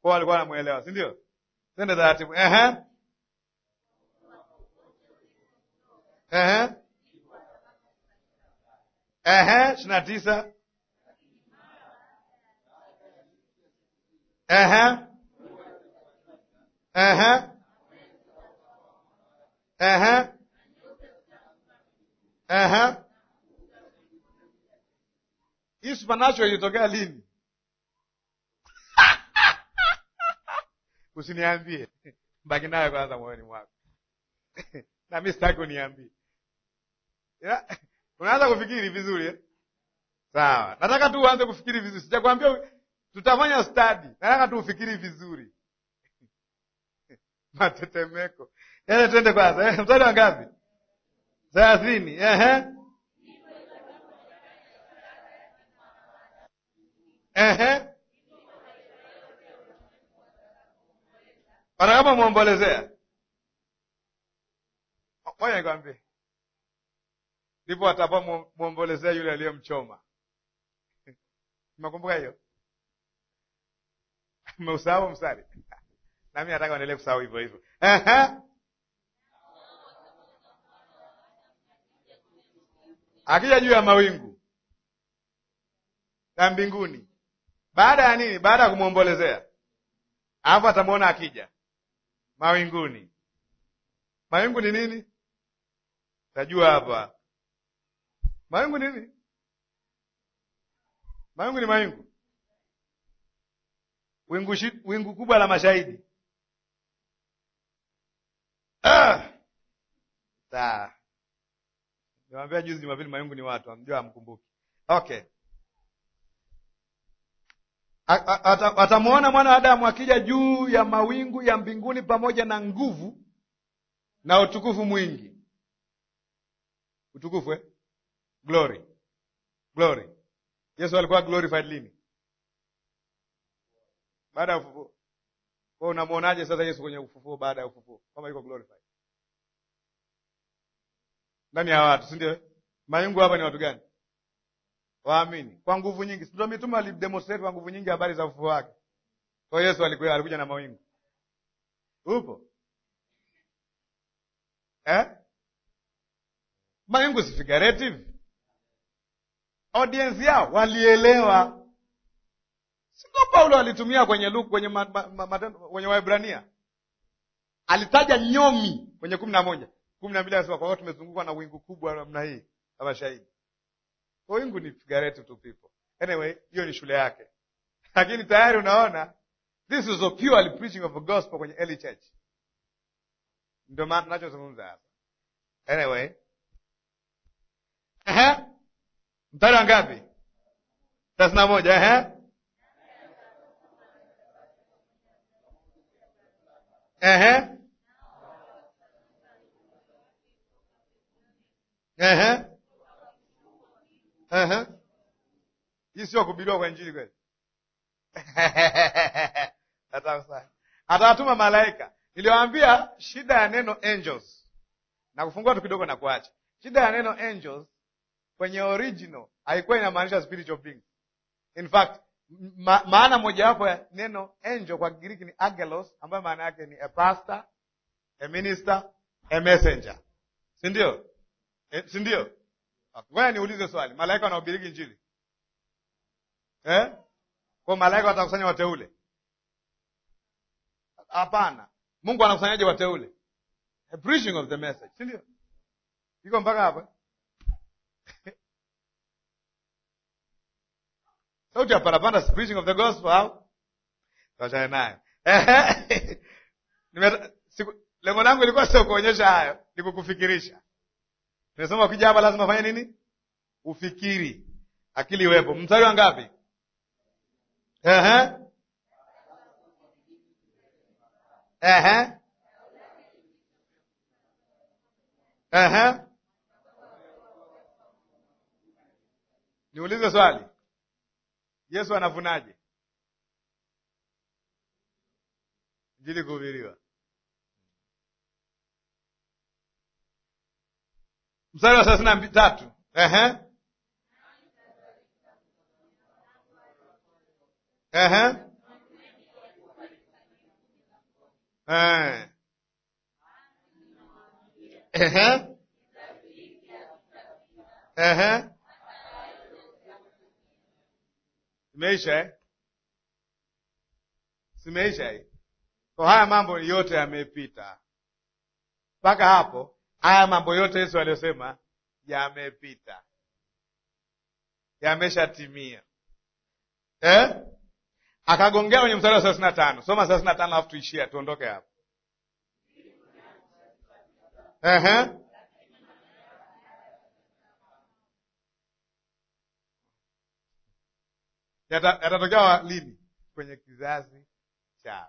Kwa walikuwa wanamuelewa, si ndio? Twende taratibu. Ehe. Ehe. Ehe, ishirini na tisa. Ehe. Ehe. Ehe. Ehe. Hii supernatural ilitokea lini? Usiniambie, baki nayo kwanza moyoni mwako na mi sitaki uniambie. Ila, Unaanza kufikiri vizuri eh? Sawa, nataka tu uanze kufikiri vizuri. Sijakwambia tutafanya study, nataka tu ufikiri vizuri. Matetemeko yale, twende kwanza. Eh, mstari wa ngapi? thelathini. Ehe, ehe, watakapomwombolezea, moja nikwambie, ndipo watapomwombolezea yule aliyemchoma. Umekumbuka hiyo? Umeusahau mstari? Nami nataka uendelee kusahau hivyo hivyo. Ehe. Akija juu ya mawingu ya mbinguni, baada ya nini? Baada ya kumwombolezea, alafu atamwona akija mawinguni. Mawingu ni nini? Tajua hapa mawingu ni nini? Mawingu ni mawingu, wingu, shi, wingu kubwa la mashahidi. Ah! Sawa, niwaambia juzi Jumapili, mawingu ni watu, amjua amkumbuki. Okay, atamwona mwana wa Adamu akija juu ya mawingu ya mbinguni pamoja na nguvu na utukufu mwingi. Utukufu eh? Glory, glory. Yesu alikuwa glorified lini? Baada ya ufufuo. Kwa unamwonaje sasa Yesu kwenye ufufuo, baada ya ufufuo, kama yuko glorified ndani ya watu, si ndio? Mawingu hapa ni watu gani? Waamini kwa nguvu nyingi. Ndio mitume alidemonstrate kwa nguvu nyingi habari za ufufuo wake. Kwa hiyo Yesu alikuwa alikuja na mawingu. Upo eh? Mawingu si figurative. Audience yao walielewa, sio? Paulo alitumia kwenye Luka, kwenye ma, ma, ma, ma, kwenye Waebrania alitaja nyomi kwenye kumi na moja kumi na mbili anasema kwa hiyo tumezungukwa na wingu kubwa namna hii kama shahidi. Kwa wingu ni figurative to people. Anyway, hiyo ni shule yake, lakini tayari unaona this is a purely preaching of the gospel kwenye early church. Ndio maana tunachozungumza hapa. Anyway, ehe, mstari wa ngapi? thelathini na moja. Ehe, ehe, ehe, ehe. Hii sio kuhubiriwa kwa injili kweli? Atawatuma malaika. Niliwaambia shida ya neno angels na kufungua tu kidogo na kuacha. Shida ya neno angels kwenye original haikuwa inamaanisha spiritual beings. In fact, ma maana mojawapo ya neno angel kwa Kigiriki ni angelos, ambayo maana yake ni a pastor, a minister, a messenger, si ndio? E, si ndio? Ngoja niulize swali, malaika wanahubiri injili eh? Kwa malaika watakusanya wateule? Hapana. Mungu anakusanyaje wateule? A preaching of the message, si ndio? Iko mpaka hapa sauti ya parapanda, preaching of the gospel au tuachane nayo. Lengo langu ilikuwa sio kuonyesha hayo, ni kukufikirisha. Nimesema ukija hapa lazima ufanye nini? Ufikiri, akili iwepo. Mstari wa ngapi? Ehe, ehe, ehe. Niulize swali, Yesu anavunaje? Injili kuhubiriwa. Mstari wa thelathini na tatu. Ehe, ehe, Eh. Ehe. Ehe. Imeisha eh? Simeisha hii. Kwa haya mambo yote yamepita. Mpaka hapo haya mambo yote Yesu aliyosema yamepita. Yameshatimia. Eh? Akagongea kwenye mstari wa thelathini na tano. Soma thelathini na tano alafu tuishie tuondoke hapo. Ehe. Yata- Yatatokea wa- lini? Kwenye kizazi chao.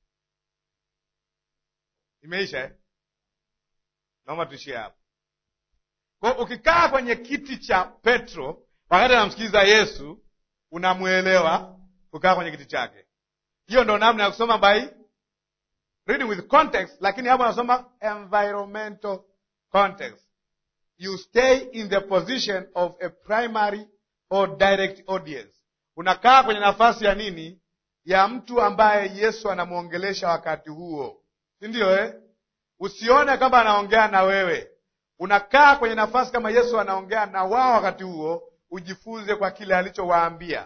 Imeisha eh? Naomba tuishie hapo. Kwa ukikaa kwenye kiti cha Petro wakati anamsikiliza Yesu, unamwelewa kukaa kwenye kiti chake. Hiyo ndo namna ya kusoma by reading with context, lakini hapo anasoma environmental context. You stay in the position of a primary or direct audience. Unakaa kwenye nafasi ya nini? Ya mtu ambaye Yesu anamwongelesha wakati huo, si ndio eh? Usione kama anaongea na wewe, unakaa kwenye nafasi kama Yesu anaongea na wao wakati huo, ujifunze kwa kile alichowaambia.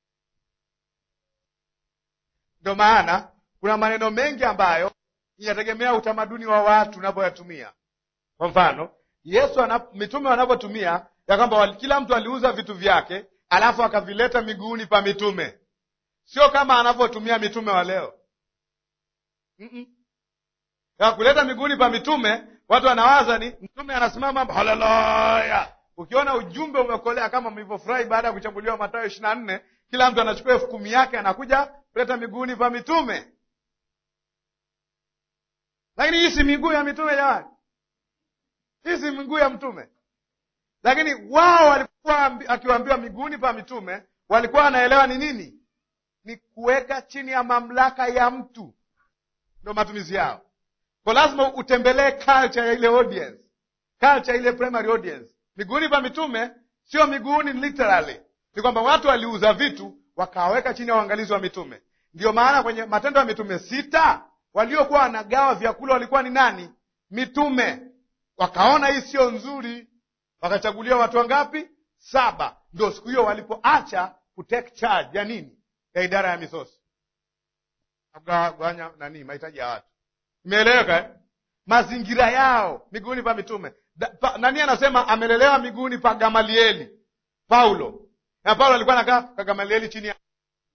Ndio maana kuna maneno mengi ambayo inategemea utamaduni wa watu unapoyatumia. Kwa mfano, Yesu ana, mitume wanapotumia ya kwamba wali- kila mtu aliuza vitu vyake alafu akavileta miguuni pa mitume, sio kama anavyotumia mitume wa leo. Mm-mm. Ya kuleta miguuni pa mitume, watu wanawaza ni mtume anasimama haleluya. Ukiona ujumbe umekolea kama mlivyofurahi baada ya kuchambuliwa Mathayo ishirini na nne, kila mtu anachukua elfu kumi yake anakuja kuleta miguuni pa mitume. Lakini hii si miguu ya mitume jamani, hii si miguu ya mtume. Lakini wao walikuwa ambi- akiwaambiwa miguuni pa mitume, walikuwa wanaelewa ni nini? Ni kuweka chini ya mamlaka ya mtu, ndo matumizi yao. Kwa lazima utembelee culture ya ile audience, culture ile primary audience. Miguuni pa mitume sio miguuni literally, ni kwamba watu waliuza vitu wakaweka chini ya uangalizi wa mitume. Ndio maana kwenye Matendo ya Mitume sita waliokuwa wanagawa vyakula walikuwa ni nani? Mitume. Wakaona hii sio nzuri, wakachaguliwa watu wangapi? Saba. Ndio siku hiyo walipoacha kutake charge ya nini, ya idara ya misosi, kugawanya nani, mahitaji ya watu. Imeeleweka eh? Mazingira yao miguuni pa mitume. Da, pa, nani anasema amelelewa miguuni pa Gamalieli? Paulo. Na Paulo alikuwa anakaa kwa Gamalieli chini ya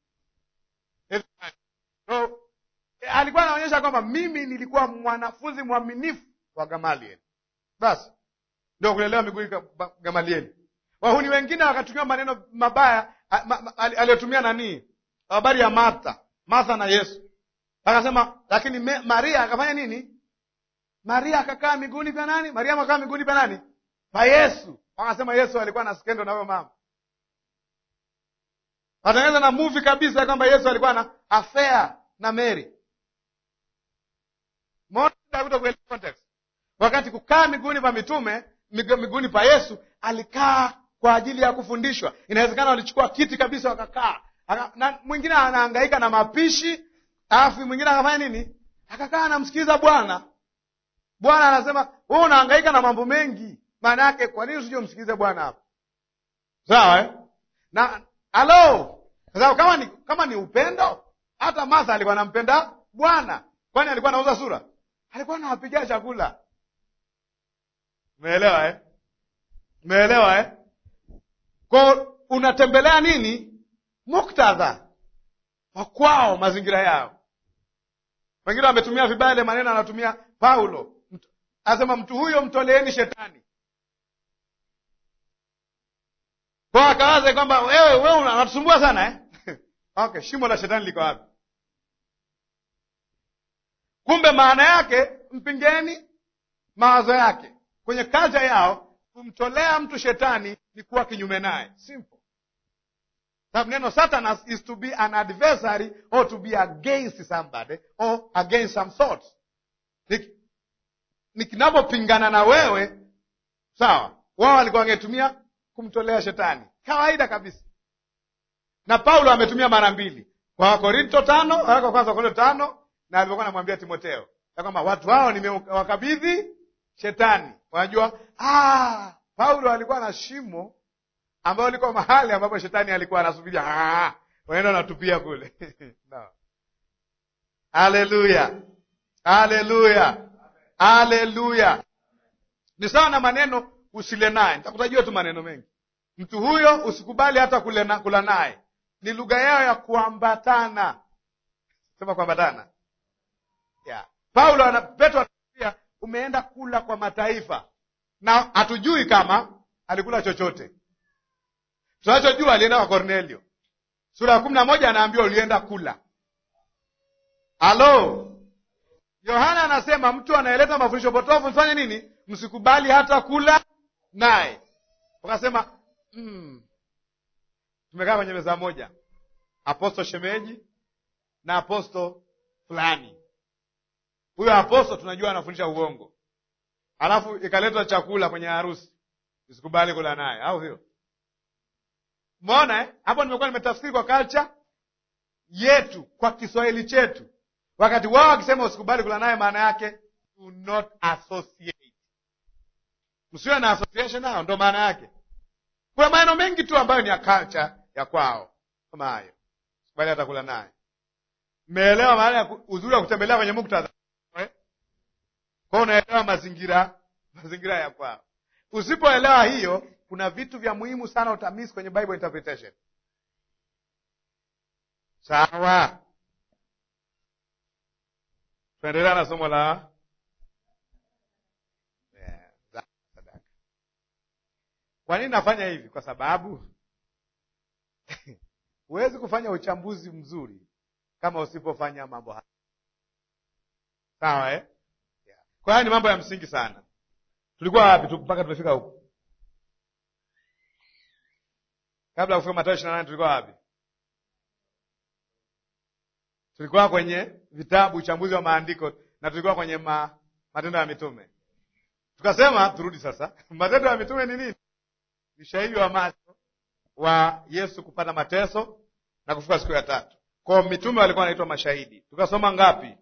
so, eh, alikuwa anaonyesha kwamba mimi nilikuwa mwanafunzi mwaminifu wa Gamalieli. Basi ndio kulelewa miguuni pa Gamalieli. Wahuni wengine wakatumia maneno mabaya a- ma- ma- ali- aliyotumia nani, habari ya Martha, Martha na Yesu akasema lakini me, Maria akafanya nini? Maria akakaa miguuni pa nani? Mariamu akakaa miguuni pa nani? Pa Yesu. Wakasema Yesu alikuwa na skendo na huyo mama, watengeneza na movie kabisa kwamba Yesu alikuwa na affair na Mary. Mbona kuelewa context? Wakati kukaa miguuni pa mitume, migu- miguuni pa Yesu, alikaa kwa ajili ya kufundishwa. Inawezekana walichukua kiti kabisa wakakaa, Aka- na mwingine anahangaika na mapishi alafu mwingine akafanya nini? Akakaa anamsikiliza Bwana. Bwana anasema wewe unahangaika na mambo mengi, maana yake kwa nini usije umsikilize Bwana hapa? Sawa eh? na halo, kwa sababu kama ni, kama ni upendo, hata Martha alikuwa anampenda Bwana. Kwani alikuwa anauza sura? Alikuwa anawapigia chakula. Umeelewa eh? Umeelewa eh? Kwa unatembelea nini? Muktadha wa kwao, mazingira yao. Wengine wametumia vibaya ile maneno anatumia Paulo, Mtu- anasema mtu huyo mtoleeni shetani. Kwa akawaza kwamba wewe wewe una- unatusumbua sana eh? Okay, shimo la shetani liko wapi? Kumbe maana yake mpingeni mawazo yake. Kwenye kaja yao, kumtolea mtu shetani ni kuwa kinyume naye. Simple. Sababu neno Satanas is to be an adversary or to be against somebody or against some thoughts. Ni- ni kinapopingana na wewe, sawa. Wao walikuwa wangetumia kumtolea shetani, kawaida kabisa. Na Paulo ametumia mara mbili kwa Wakorinto tano, waraka wa kwanza Wakorinto tano na alivyokuwa anamwambia Timoteo ya kwamba watu hao nimewakabidhi shetani. Unajua, ah, Paulo alikuwa na shimo ambayo liko mahali ambapo shetani alikuwa anasubiria, ah, waenda natupia kule no. Haleluya, haleluya, haleluya! Ni sawa na maneno usile naye. Nitakutajia tu maneno mengi. Mtu huyo usikubali hata kula naye, ni lugha yao ya kuambatana. Sema kuambatana, yeah. Paulo ana Petro anaambia umeenda kula kwa mataifa, na hatujui kama alikula chochote. Tunachojua alienda kwa Kornelio. Sura ya kumi na moja anaambiwa ulienda kula. Halo, Yohana anasema mtu anayeleta mafundisho potofu mfanye nini? Msikubali hata kula naye. Wakasema mm, tumekaa kwenye meza moja, aposto shemeji na aposto fulani. Huyo aposto tunajua anafundisha uongo, alafu ikaletwa chakula kwenye harusi, usikubali kula naye, au sio? Umeona eh? Hapo nimekuwa nimetafsiri kwa culture yetu, kwa Kiswahili chetu wakati wao wakisema usikubali kula naye, maana yake do not associate, msiwe na association nao, ndo maana yake. Kuna maneno mengi tu ambayo ni ya culture ya kwao kama hayo, usikubali hata kula naye. Mmeelewa maana ya uzuri wa kutembelea kwenye muktadha eh? Kwao unaelewa mazingira mazingira ya kwao. Usipoelewa hiyo, kuna vitu vya muhimu sana utamisi kwenye Bible interpretation. Sawa. Tunaendelea na somo la yeah, sadaka. Kwa nini nafanya hivi? Kwa sababu huwezi kufanya uchambuzi mzuri kama usipofanya mambo haya, sawa eh? Yeah. Kwa hiyo ni mambo ya msingi sana. Tulikuwa wapi tu mpaka tumefika huku? Kabla ya kufika Mathayo ishirini na nane tulikuwa wapi? Tulikuwa kwenye vitabu uchambuzi wa maandiko na tulikuwa kwenye ma, matendo ya mitume. Tukasema turudi sasa. Matendo ya mitume ni nini? Ni shahidi wa macho wa Yesu kupata mateso na kufuka siku ya tatu. Kwa mitume walikuwa wanaitwa mashahidi. Tukasoma ngapi?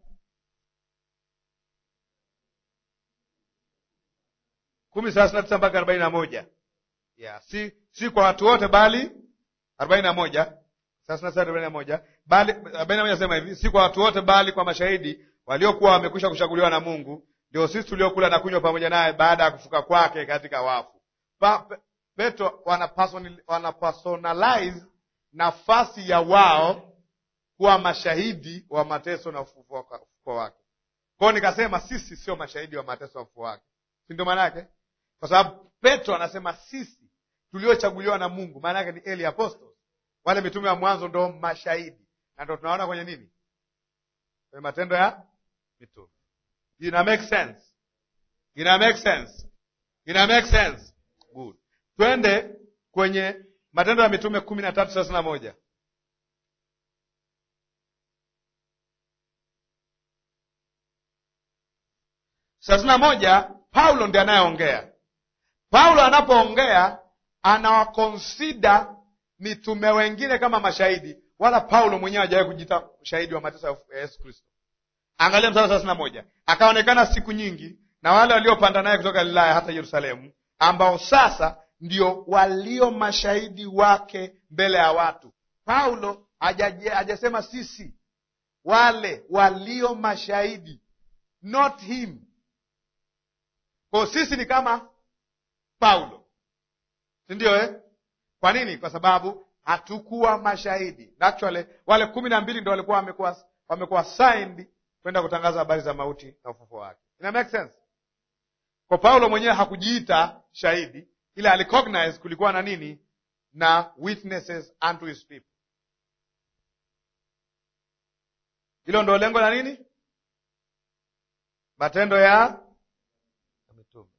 kumi thelathini na tisa mpaka arobaini na moja. Yeah, si si kwa watu wote bali arobaini na moja thelathini na tisa arobaini na moja bali arobaini na moja sema hivi, si kwa watu wote bali kwa mashahidi waliokuwa wamekwisha kuchaguliwa na Mungu, ndio sisi tuliokula na kunywa pamoja naye baada ya kufuka kwake katika wafu. Pa, pe, Petro wana personalize nafasi ya wao kuwa mashahidi wa mateso na ufufuo wake. Kwao nikasema sisi sio mashahidi wa mateso na ufufuo wake, si ndio maana yake? Kwa sababu Petro anasema sisi tuliochaguliwa na Mungu, maana yake ni early apostles, wale mitume wa mwanzo ndo mashahidi, na ndo tunaona kwenye nini, kwenye Matendo ya Mitume. Ina make sense? Ina make sense? Ina make sense? Good. Twende kwenye Matendo ya Mitume kumi na tatu thelathini na moja. thelathini na moja. Paulo ndiye anayeongea. Paulo anapoongea anawakonsida mitume wengine kama mashahidi, wala Paulo mwenyewe hajawahi kujiita shahidi wa mateso ya Yesu Kristo. Angalia mstari thelathini na moja. Akaonekana siku nyingi na wale waliopanda naye kutoka Galilaya hata Yerusalemu, ambao sasa ndio walio mashahidi wake mbele ya watu. Paulo hajasema sisi, wale walio mashahidi, not him. Kwa sisi ni kama Paulo, si ndio eh? Kwa nini? Kwa sababu hatukuwa mashahidi. Actually wale kumi na mbili ndo walikuwa wamekuwa wamekuwa signed kwenda kutangaza habari za mauti na ufufuo wake. Ina make sense? Kwa Paulo mwenyewe hakujiita shahidi, ila alicognize kulikuwa na nini na witnesses unto his people. Hilo ndo lengo la nini, matendo ya mitume.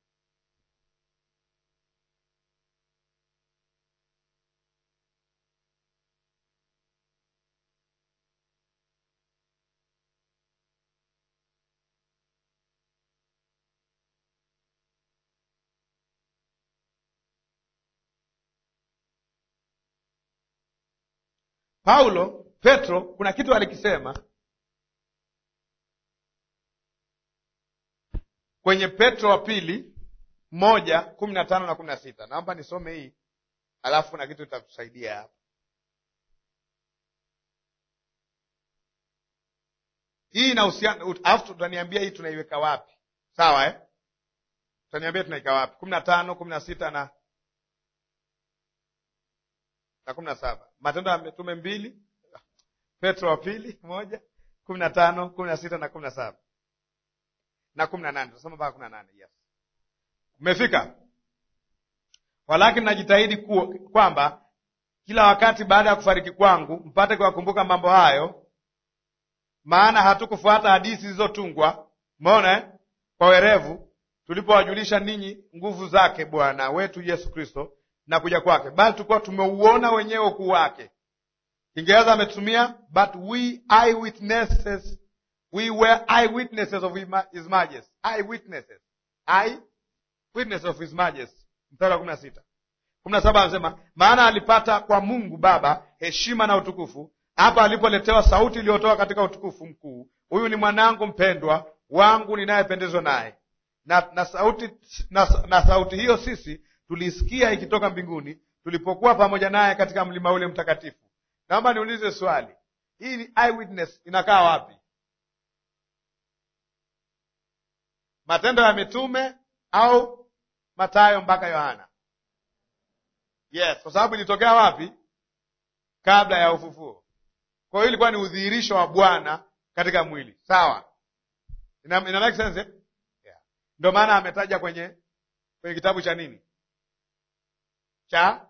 Paulo Petro kuna kitu alikisema kwenye Petro wa pili moja kumi na tano na kumi na sita. Naomba nisome hii alafu na kitu itatusaidia hapa. Hii inahusiana, alafu tutaniambia hii tunaiweka wapi, sawa eh? Tutaniambia tunaiweka wapi, kumi na tano kumi na sita na na kumi na saba. Matendo ya Mitume mbili, Petro wa pili moja kumi na tano kumi na sita na kumi na saba na kumi na nane tutasoma mpaka kumi na nane yes. Umefika? Walakini najitahidi kwamba kila wakati baada ya kufariki kwangu mpate kuwakumbuka mambo hayo, maana hatukufuata hadithi zilizotungwa, umeona eh, kwa werevu, tulipowajulisha ninyi nguvu zake Bwana wetu Yesu Kristo na kuja kwake, bali tulikuwa tumeuona wenyewe ukuu wake. Kiingereza ametumia but we eyewitnesses, we were eyewitnesses of his majesty, eyewitnesses, eyewitnesses of his majesty. Mstari wa kumi na sita kumi na saba anasema maana alipata kwa Mungu Baba heshima na utukufu hapa alipoletewa sauti iliyotoka katika utukufu mkuu, huyu ni mwanangu mpendwa wangu ninayependezwa naye. Na, na sauti na, na sauti hiyo sisi tulisikia ikitoka mbinguni tulipokuwa pamoja naye katika mlima ule mtakatifu. Naomba niulize swali, hii ni eyewitness inakaa wapi? Matendo ya Mitume au Mathayo mpaka Yohana? Yes, kwa sababu ilitokea wapi? Kabla ya ufufuo. Kwa hiyo ilikuwa ni udhihirisho wa Bwana katika mwili, sawa? Ina, ina make sense eh? Yeah. Ndio maana ametaja kwenye kwenye kitabu cha nini cha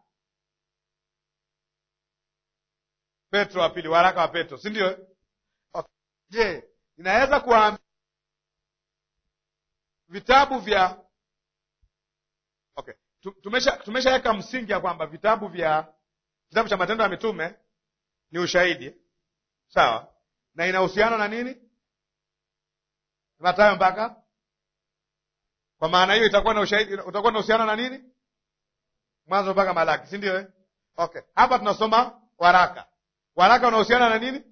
Petro wa pili, waraka wa Petro, si ndio? Okay. Je, inaweza kuwaambia vitabu vya okay, tumesha tumeshaweka msingi ya kwamba vitabu vya kitabu cha Matendo ya Mitume ni ushahidi sawa, na inahusiana na nini? Mathayo mpaka. Kwa maana hiyo itakuwa na ushahidi, utakuwa na uhusiano na nini? Mwanzo mpaka Malaki, si ndio eh? Okay, hapa tunasoma waraka. Waraka unahusiana na nini?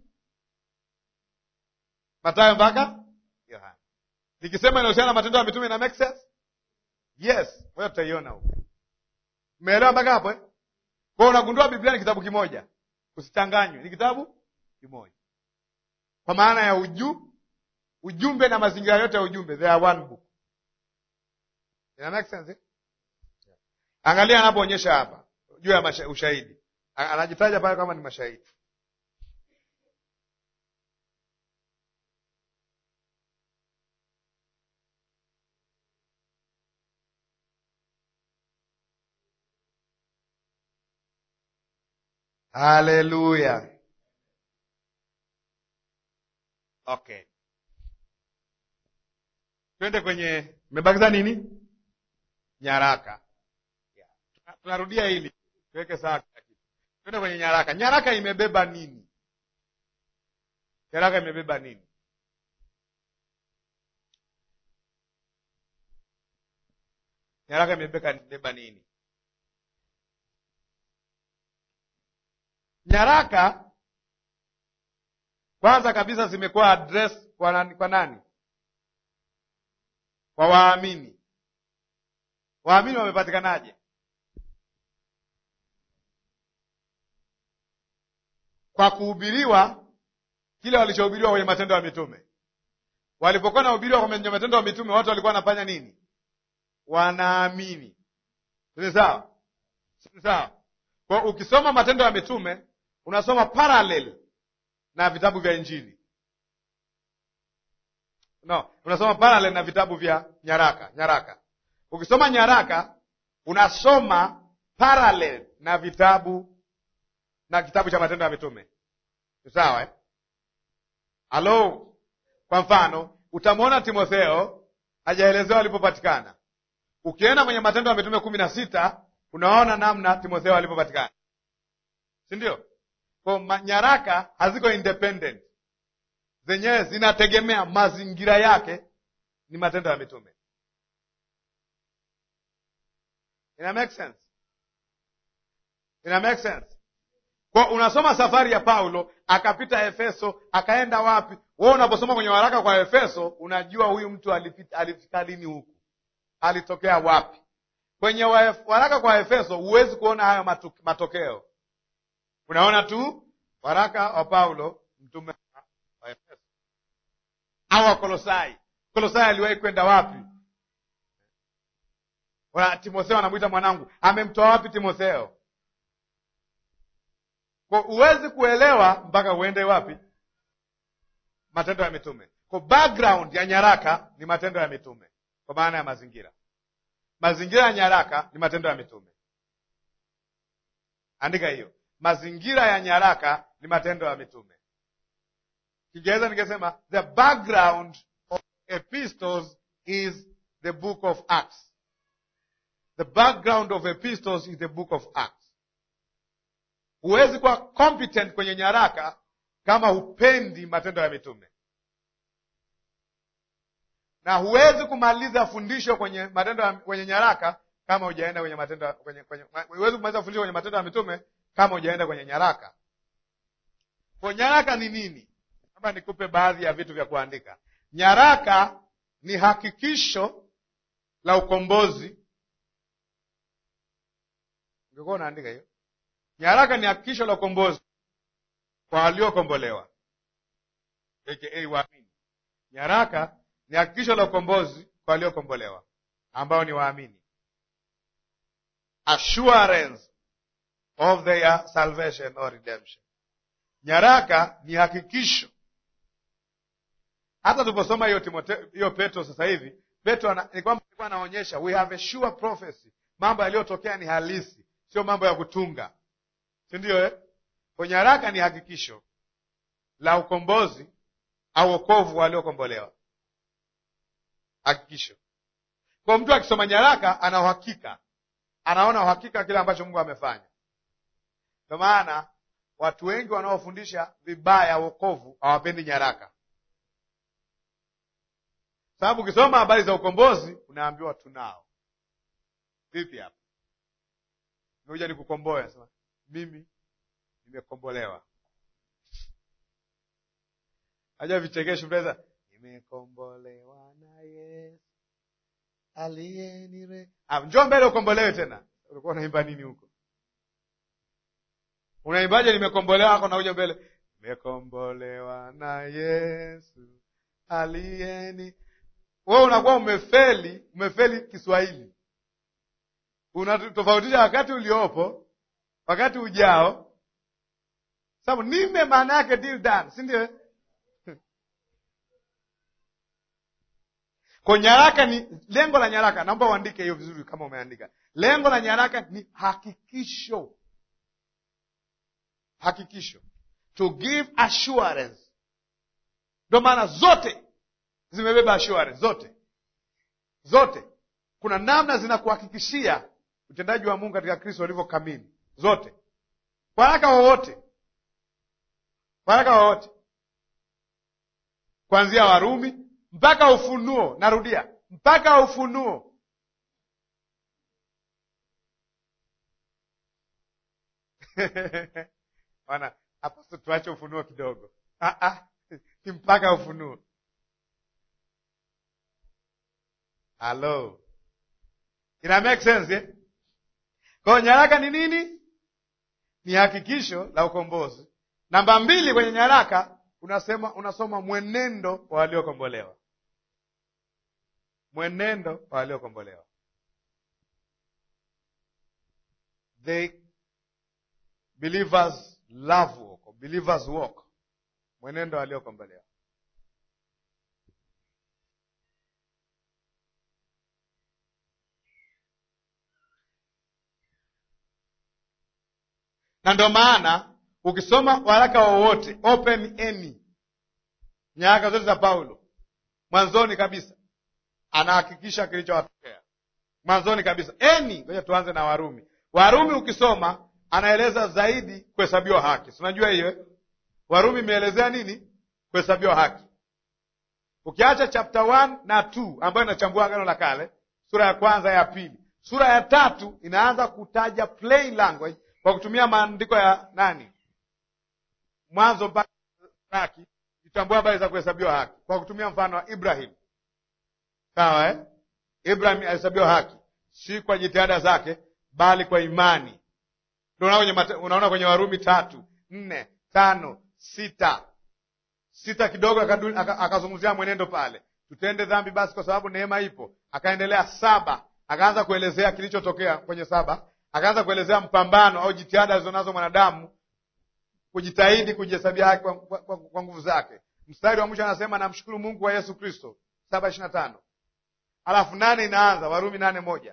Mathayo mpaka Yohana. Nikisema inahusiana na matendo ya mitume ina make sense? Yes, wewe tutaiona huko. Umeelewa mpaka hapo eh? Kwa hiyo unagundua Biblia ni kitabu kimoja. Usichanganywe, ni kitabu kimoja. Kwa maana ya uju ujumbe na mazingira yote ya ujumbe, they are one book. Ina make sense eh? Angalia anapoonyesha hapa juu ya ushahidi, anajitaja pale kama ni mashahidi. Haleluya. Okay, twende kwenye, mebakiza nini? Nyaraka. Tunarudia hili tuweke sawa kila kitu. Twende kwenye nyaraka. Nyaraka imebeba nini? Nyaraka imebeba nini? Nyaraka imebeba nini? Nyaraka kwanza kabisa zimekuwa address kwa nani? Kwa nani? Kwa waamini. Waamini wamepatikanaje? Kwa kuhubiriwa kile walichohubiriwa kwenye Matendo ya Mitume. Walipokuwa nahubiriwa kwenye Matendo ya Mitume, watu walikuwa wanafanya nini? Wanaamini. Si sawa? Si sawa? Kwa ukisoma Matendo ya Mitume unasoma parallel na vitabu vya Injili. No, unasoma parallel na vitabu vya nyaraka. Nyaraka, ukisoma nyaraka unasoma parallel na vitabu na kitabu cha Matendo ya Mitume. Sawa eh? Halo, kwa mfano utamwona Timotheo hajaelezewa alipopatikana. Ukienda kwenye Matendo ya Mitume kumi na sita unaona namna Timotheo alipopatikana, si ndio? Kwa nyaraka haziko independent, zenyewe zinategemea mazingira yake, ni Matendo ya Mitume. Ina make sense? Ina make sense? kwa unasoma safari ya Paulo akapita Efeso akaenda wapi? Wewe unaposoma kwenye waraka kwa Efeso unajua huyu mtu alipita, alifika lini huku, alitokea wapi. Kwenye waraka kwa Efeso huwezi kuona hayo matu, matokeo. Unaona tu waraka wa Paulo mtume wa Efeso au wa Kolosai. Kolosai aliwahi kwenda wapi? Timotheo anamwita mwanangu, amemtoa wapi Timotheo? Kwa huwezi kuelewa mpaka uende wapi? Matendo ya Mitume. Kwa background ya nyaraka ni Matendo ya Mitume, kwa maana ya mazingira. Mazingira ya nyaraka ni Matendo ya Mitume. Andika hiyo, mazingira ya nyaraka ni Matendo ya Mitume. Kiingereza ningesema the background of epistles is the book of Acts. The background of epistles is the book of Acts. Huwezi kuwa competent kwenye nyaraka kama hupendi matendo ya mitume, na huwezi kumaliza fundisho kwenye matendo ya, kwenye nyaraka kama hujaenda kwenye matendo kwenye, kwenye, huwezi kumaliza fundisho kwenye matendo ya mitume kama hujaenda kwenye nyaraka. Kwa nyaraka ni nini? Kama nikupe baadhi ya vitu vya kuandika. Nyaraka ni hakikisho la ukombozi. Ungekuwa unaandika hiyo Nyaraka ni hakikisho la ukombozi kwa waliokombolewa, aka waamini. Nyaraka ni hakikisho la ukombozi kwa waliokombolewa ambao ni waamini, assurance of their salvation or redemption. Nyaraka ni hakikisho. Hata tuliposoma hiyo Timotheo, hiyo Petro sasa hivi, Petro ni kwamba alikuwa anaonyesha we have a sure prophecy, mambo yaliyotokea ni halisi, sio mambo ya kutunga si ndio eh? Kwa nyaraka ni hakikisho la ukombozi au wokovu waliokombolewa, hakikisho. Kwa mtu akisoma nyaraka ana uhakika, anaona uhakika kile ambacho Mungu amefanya. Ndio maana watu wengi wanaofundisha vibaya wokovu hawapendi nyaraka, sababu ukisoma habari za ukombozi unaambiwa tunao. Vipi hapa nimekuja nikukomboe, nasema mimi nimekombolewa. Aja vichekesho mtaweza, nimekombolewa na Yesu aliyenire. Ah, njoo mbele ukombolewe tena. Ulikuwa unaimba nini huko? Unaimbaje? Nimekombolewa ako nauja mbele, nimekombolewa na Yesu aliyeni. Wewe unakuwa umefeli, umefeli Kiswahili. Unatofautisha wakati uliopo wakati ujao, sababu nime maana yake deal done, si ndio? Kwa nyaraka ni lengo la nyaraka, naomba uandike hiyo vizuri kama umeandika. Lengo la nyaraka ni hakikisho, hakikisho, to give assurance. Ndio maana zote zimebeba assurance, zote zote, kuna namna zinakuhakikishia utendaji wa Mungu katika Kristo ulivyo kamili zote waraka wowote, waraka wowote kuanzia Warumi mpaka Ufunuo. Narudia, mpaka Ufunuo. Bwana hapo, tuache Ufunuo kidogo. Ah, ah, ni mpaka Ufunuo. Halo, ina make sense eh? Kwa hiyo nyaraka ni nini? Ni hakikisho la ukombozi. Namba mbili kwenye nyaraka unasema, unasoma mwenendo wa waliokombolewa, mwenendo wa waliokombolewa, the believers love walk, believers walk, mwenendo wa waliokombolewa. na ndio maana ukisoma waraka wowote open any nyaraka zote za Paulo, mwanzoni kabisa anahakikisha kilichowatokea mwanzoni kabisa any. Ngoja tuanze na Warumi. Warumi ukisoma anaeleza zaidi kuhesabiwa haki, si unajua hiyo? Warumi imeelezea nini? Kuhesabiwa haki. Ukiacha chapter 1 na 2 ambayo inachambua agano la kale, sura ya kwanza ya pili, sura ya tatu inaanza kutaja plain language kwa kutumia maandiko ya nani? Mwanzo mpaka haki, itambua habari za kuhesabiwa haki kwa kutumia mfano wa Ibrahim. Sawa eh? Ibrahim alihesabiwa haki si kwa jitihada zake, bali kwa imani. Ndio unaona kwenye, unaona kwenye Warumi tatu nne tano sita sita kidogo akazungumzia mwenendo pale, tutende dhambi basi kwa sababu neema ipo. Akaendelea saba, akaanza kuelezea kilichotokea kwenye saba, akaanza kuelezea mpambano au jitihada alizonazo mwanadamu kujitahidi kujihesabia haki kwa, kwa, kwa, kwa nguvu zake. Mstari wa mwisho anasema namshukuru Mungu wa Yesu Kristo, saba ishirini na tano alafu nane inaanza Warumi nane moja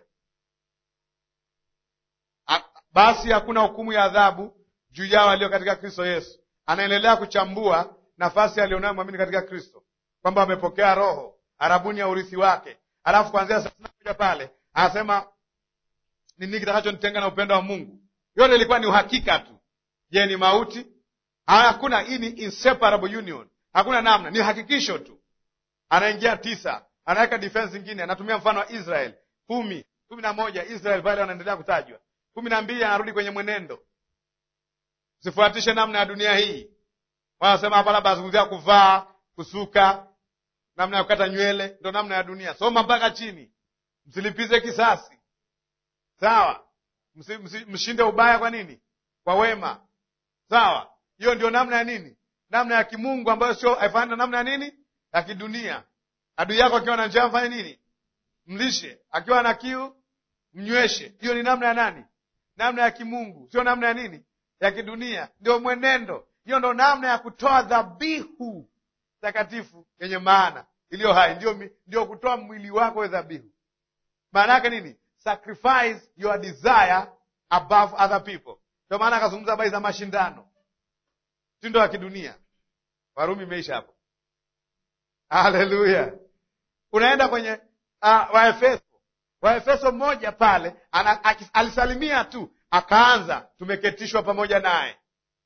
basi hakuna hukumu ya adhabu juu yao walio katika Kristo Yesu. Anaendelea kuchambua nafasi alionayo mwamini katika Kristo, kwamba wamepokea Roho arabuni ya urithi wake. Alafu kuanzia thelathini na moja pale anasema ni nini kitakachonitenga na upendo wa Mungu? Yote ilikuwa ni uhakika tu. Je, ni mauti? Hakuna. Hii ni inseparable union, hakuna namna, ni hakikisho tu. Anaingia tisa, anaweka defense zingine, anatumia mfano wa Israel kumi kumi na moja Israel pale wanaendelea kutajwa kumi na mbili anarudi kwenye mwenendo, usifuatishe namna ya dunia hii. Wanasema hapa labda azungumzia kuvaa, kusuka, namna ya kukata nywele, ndo namna ya dunia. Soma mpaka chini, msilipize kisasi, sawa? Msi, msi, mshinde ubaya kwa nini? Kwa wema, sawa? Hiyo ndio namna ya nini? Namna ya kimungu ambayo sio haifanani na namna ya nini ya kidunia. Adui yako akiwa na njaa mfanye nini? Mlishe. Akiwa na kiu mnyweshe. Hiyo ni namna ya nani? Namna ya kimungu, sio namna ya nini ya kidunia. Ndio mwenendo. Hiyo ndo namna ya kutoa dhabihu takatifu yenye maana iliyo hai, ndio, ndio kutoa mwili wako we dhabihu. Maana yake nini? Sacrifice your desire above other people. Ndio maana akazungumza habari za mashindano, mtindo wa kidunia. Warumi imeisha hapo. Haleluya! Unaenda kwenye uh, Waefeso Waefeso mmoja pale ana, alisalimia tu akaanza tumeketishwa pamoja naye,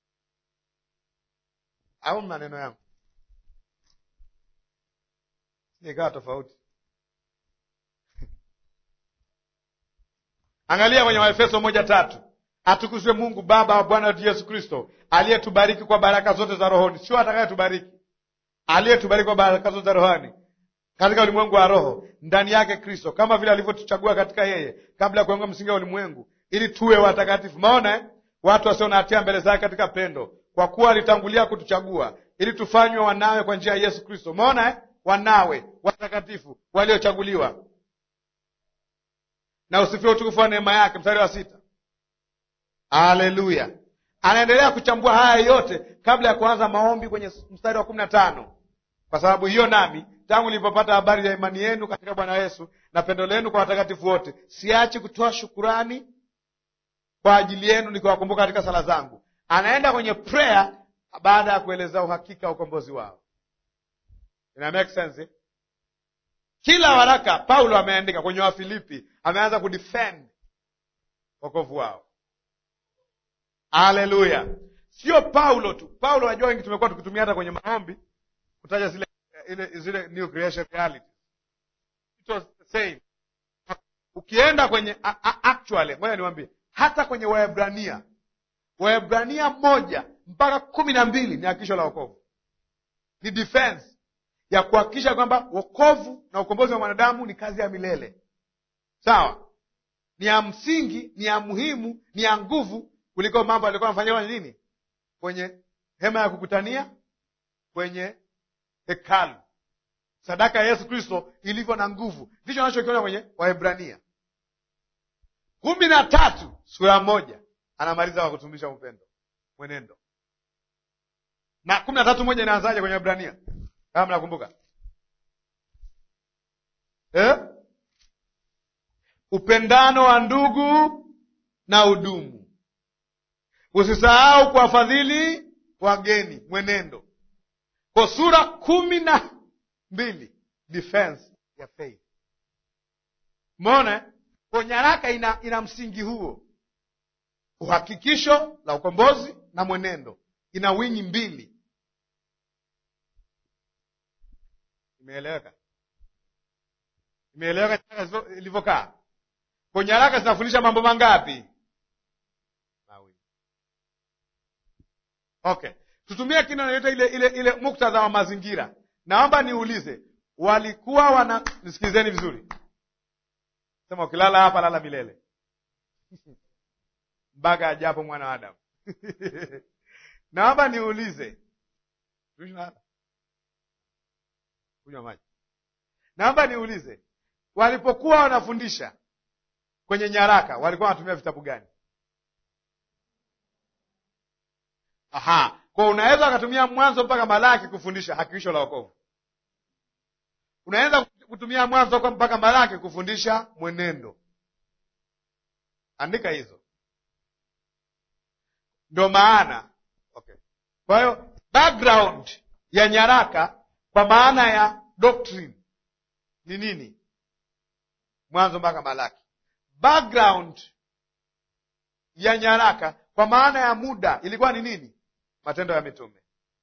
au maneno yangu nikawa tofauti. Angalia kwenye Waefeso moja tatu atukuzwe Mungu Baba wa Bwana wetu Yesu Kristo aliyetubariki kwa baraka zote za rohoni, sio atakayetubariki, aliyetubariki kwa baraka zote za rohoni katika ulimwengu wa roho ndani yake Kristo, kama vile alivyotuchagua katika yeye kabla ya kuwekwa msingi wa ulimwengu, ili tuwe watakatifu. Maona eh? watu wasio na hatia mbele zake katika pendo, kwa kuwa alitangulia kutuchagua ili tufanywe wanawe kwa njia ya Yesu Kristo. Maona eh? wanawe watakatifu waliochaguliwa, na usifie utukufu wa neema yake. Mstari wa sita. Haleluya! Anaendelea kuchambua haya yote kabla ya kuanza maombi kwenye mstari wa kumi na tano kwa sababu hiyo nami tangu nilipopata habari ya imani yenu katika Bwana Yesu na pendo lenu kwa watakatifu wote, siachi kutoa shukurani kwa ajili yenu nikiwakumbuka katika sala zangu. Anaenda kwenye prayer baada ya kuelezea uhakika wa ukombozi wao. Ina make sense eh? Kila waraka Paulo ameandika kwenye Wafilipi ameanza kudefend wokovu wao. Haleluya! Sio Paulo tu. Paulo najua wengi tumekuwa tukitumia hata kwenye maombi kutaja zile ile zile new creation reality. It was the same. Ukienda kwenye a, a, actually, ngoja niwaambie, hata kwenye Waebrania, Waebrania moja mpaka kumi na mbili ni hakikisho la wokovu, ni defense ya kuhakikisha kwamba wokovu na ukombozi wa mwanadamu ni kazi ya milele. Sawa, ni ya msingi, ni ya muhimu, ni ya nguvu kuliko mambo alikuwa anafanyia kwenye nini, kwenye hema ya kukutania, kwenye hekalu. Sadaka ya Yesu Kristo ilivyo na nguvu, ndicho anachokiona kwenye Waebrania kumi na tatu sura moja anamaliza kwa kutumisha upendo mwenendo, na kumi na tatu moja inaanzaje kwenye Waebrania kama mnakumbuka eh? Upendano wa ndugu na udumu, usisahau kuwafadhili wageni, mwenendo kwa sura kumi na mbili defense ya faith. Umeona, kwa nyaraka ina, ina msingi huo, uhakikisho la ukombozi na mwenendo, ina wingi mbili. Imeeleweka? Imeeleweka ilivyokaa? Kwa nyaraka zinafundisha mambo mangapi? Mawili. Okay, tutumie kina yoyote ile ile ile muktadha wa mazingira. Naomba niulize, walikuwa wana nisikilizeni vizuri, sema ukilala hapa lala milele mpaka ajapo mwana wa Adamu. Naomba niulize, kunywa maji. Naomba niulize, walipokuwa wanafundisha kwenye nyaraka walikuwa wanatumia vitabu gani? Aha, kwa unaweza ukatumia Mwanzo mpaka Malaki kufundisha hakikisho la wokovu. Unaweza kutumia Mwanzo mpaka Malaki kufundisha mwenendo. Andika hizo, ndo maana okay. Kwa hiyo background ya nyaraka kwa maana ya doctrine ni nini? Mwanzo mpaka Malaki. Background ya nyaraka kwa maana ya muda ilikuwa ni nini? Matendo ya Mitume.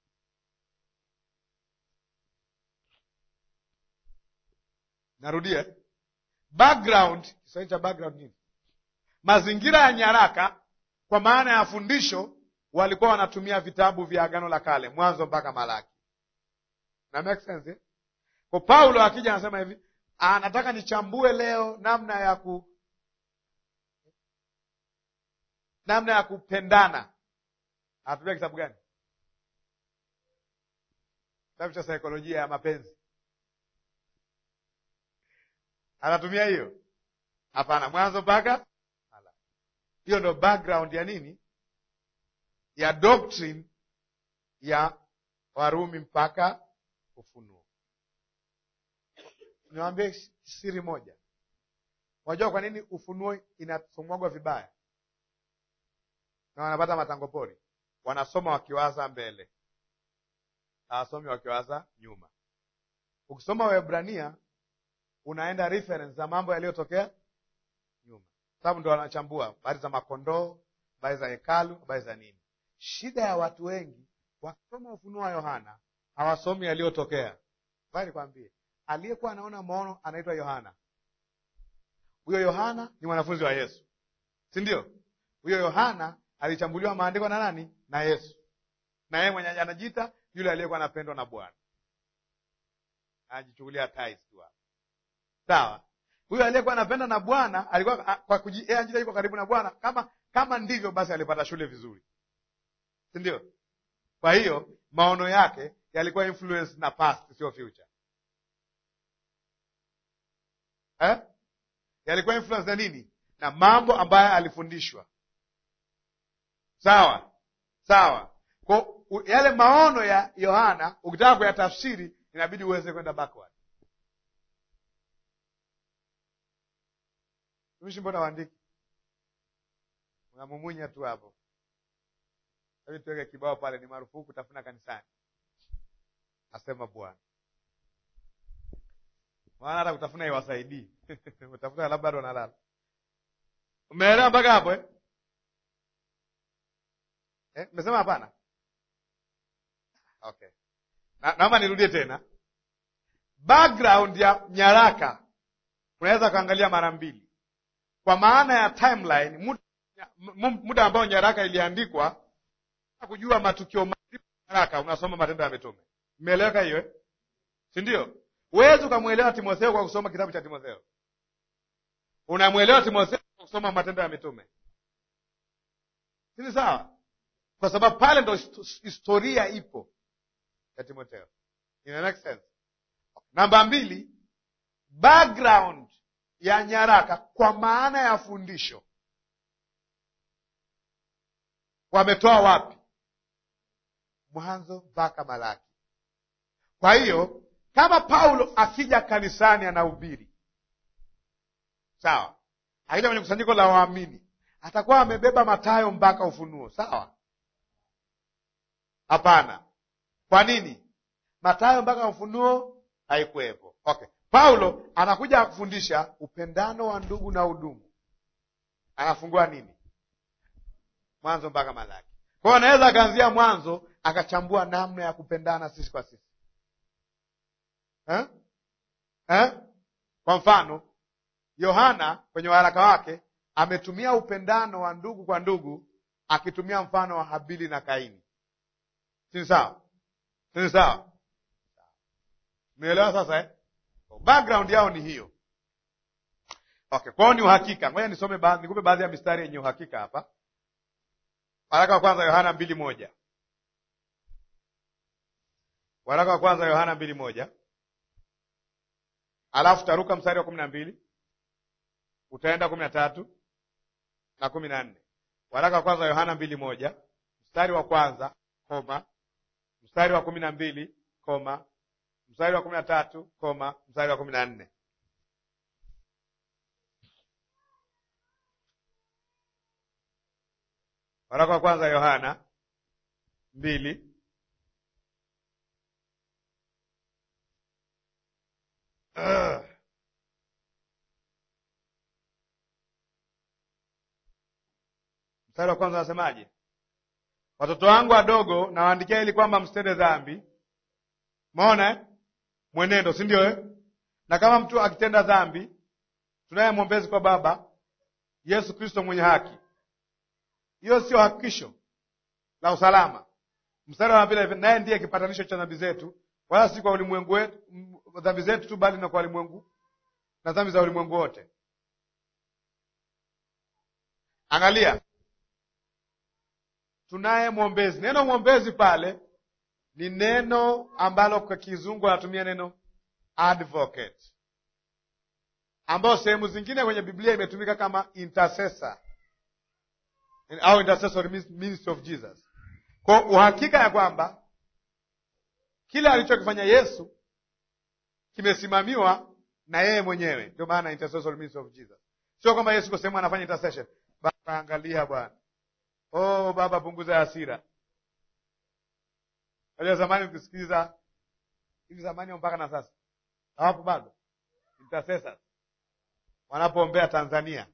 Narudia, background. Kiswahili cha background nini? Mazingira ya nyaraka kwa maana ya fundisho, walikuwa wanatumia vitabu vya Agano la Kale, Mwanzo mpaka Malaki. Na make sense eh? Kwa Paulo akija anasema hivi, anataka nichambue leo namna ya ku namna ya kupendana. Anatumia kitabu gani? Kitabu cha saikolojia ya mapenzi. Anatumia hiyo? Hapana, Mwanzo mpaka hiyo ndo background ya nini, ya doctrine ya Warumi mpaka Ufunuo. Niwaambie siri moja. Unajua kwa nini Ufunuo inasomwagwa vibaya na wanapata matango pori? Wanasoma wakiwaza mbele, hawasomi wakiwaza nyuma. Ukisoma Waebrania unaenda reference za mambo yaliyotokea nyuma, sababu ndo wanachambua habari za makondoo, habari za hekalu, habari za nini. Shida ya watu wengi wakisoma Ufunuo wa Yohana hawasomi yaliyotokea. Bali kwambie, aliyekuwa anaona maono anaitwa Yohana. Huyo Yohana ni mwanafunzi wa Yesu, si ndio? Huyo Yohana alichambuliwa maandiko na nani? Na Yesu, na yeye mwenye anajiita yule aliyekuwa anapendwa na Bwana, anajichukulia tais tu hapo, sawa. Huyo aliyekuwa anapenda na Bwana alikuwa kwa kujiita yuko karibu na Bwana. Kama kama ndivyo basi, alipata shule vizuri, si ndio? Kwa hiyo maono yake yalikuwa influence na past, sio future eh? Yalikuwa influence na nini? Na mambo ambayo alifundishwa. Sawa sawa. Kwa yale maono ya Yohana ukitaka kuyatafsiri inabidi uweze kwenda backward. Tumishi, mbona waandiki unamumunya tu hapo? Hebu tuweke kibao pale, ni marufuku kutafuna kanisani, asema Bwana. Maana hata kutafuna iwasaidii utafuna labda bado wanalala. Umeelewa mpaka hapo eh? Eh, umesema hapana? Okay, naomba nirudie tena. Background ya nyaraka unaweza kuangalia mara mbili, kwa maana ya timeline, muda, muda ambao nyaraka iliandikwa kujua matukio nyaraka, unasoma Matendo ya Mitume. Mmeeleweka hiyo eh? si ndio? Huwezi ukamwelewa Timotheo kwa kusoma kitabu cha Timotheo. Unamwelewa Timotheo kwa kusoma Matendo ya Mitume, sini sawa? Kwa sababu pale ndo historia ipo ya Timotheo. Ina make sense? Namba mbili, background ya nyaraka kwa maana ya fundisho, wametoa wapi? Mwanzo mpaka Malaki. Kwa hiyo kama Paulo akija kanisani anahubiri, sawa, akija kwenye kusanyiko la waamini atakuwa amebeba Mathayo mpaka Ufunuo, sawa? Hapana. Kwa nini? Mathayo mpaka Ufunuo haikuwepo. Okay, Paulo anakuja kufundisha upendano wa ndugu na udumu, anafungua nini? Mwanzo mpaka Malaki. Kwa hiyo anaweza akaanzia Mwanzo akachambua namna ya kupendana sisi kwa sisi eh? Eh? Kwa mfano Yohana kwenye waraka wake ametumia upendano wa ndugu kwa ndugu akitumia mfano wa Habili na Kaini. sini sawa sini sawa umeelewa sasa eh? background yao ni hiyo okay kwao ni uhakika ngoja nisome ba, nikupe baadhi ya mistari yenye uhakika hapa waraka wa kwanza yohana mbili moja waraka wa kwanza yohana mbili moja alafu taruka mstari wa kumi na mbili utaenda kumi na tatu na kumi na nne waraka wa kwanza yohana mbili moja mstari wa kwanza koma mstari wa kumi na mbili koma mstari wa kumi na tatu koma mstari wa kumi na nne waraka wa kwanza yohana mbili uh. mstari wa kwanza anasemaje watoto wangu wadogo nawaandikia ili kwamba msitende dhambi maona eh? mwenendo si ndio eh? na kama mtu akitenda dhambi tunaye mwombezi kwa baba yesu kristo mwenye haki hiyo sio hakikisho la usalama mstari wa pili naye ndiye kipatanisho cha dhambi zetu wala si kwa ulimwengu wetu dhambi zetu tu bali na kwa ulimwengu na dhambi za ulimwengu wote angalia tunaye mwombezi neno mwombezi pale ni neno ambalo kwa kizungu anatumia neno advocate ambayo sehemu zingine kwenye biblia imetumika kama intercessor au intercessory ministry of jesus kwa uhakika ya kwamba kile alichokifanya yesu kimesimamiwa na yeye mwenyewe ndio maana intercessory ministry of jesus sio kwamba yesu kwa sehemu anafanya intercession baba angalia bwana oh baba punguza hasira Unajua zamani ukisikiliza hivi zamani mpaka na sasa hawapo bado intercessors wanapoombea Tanzania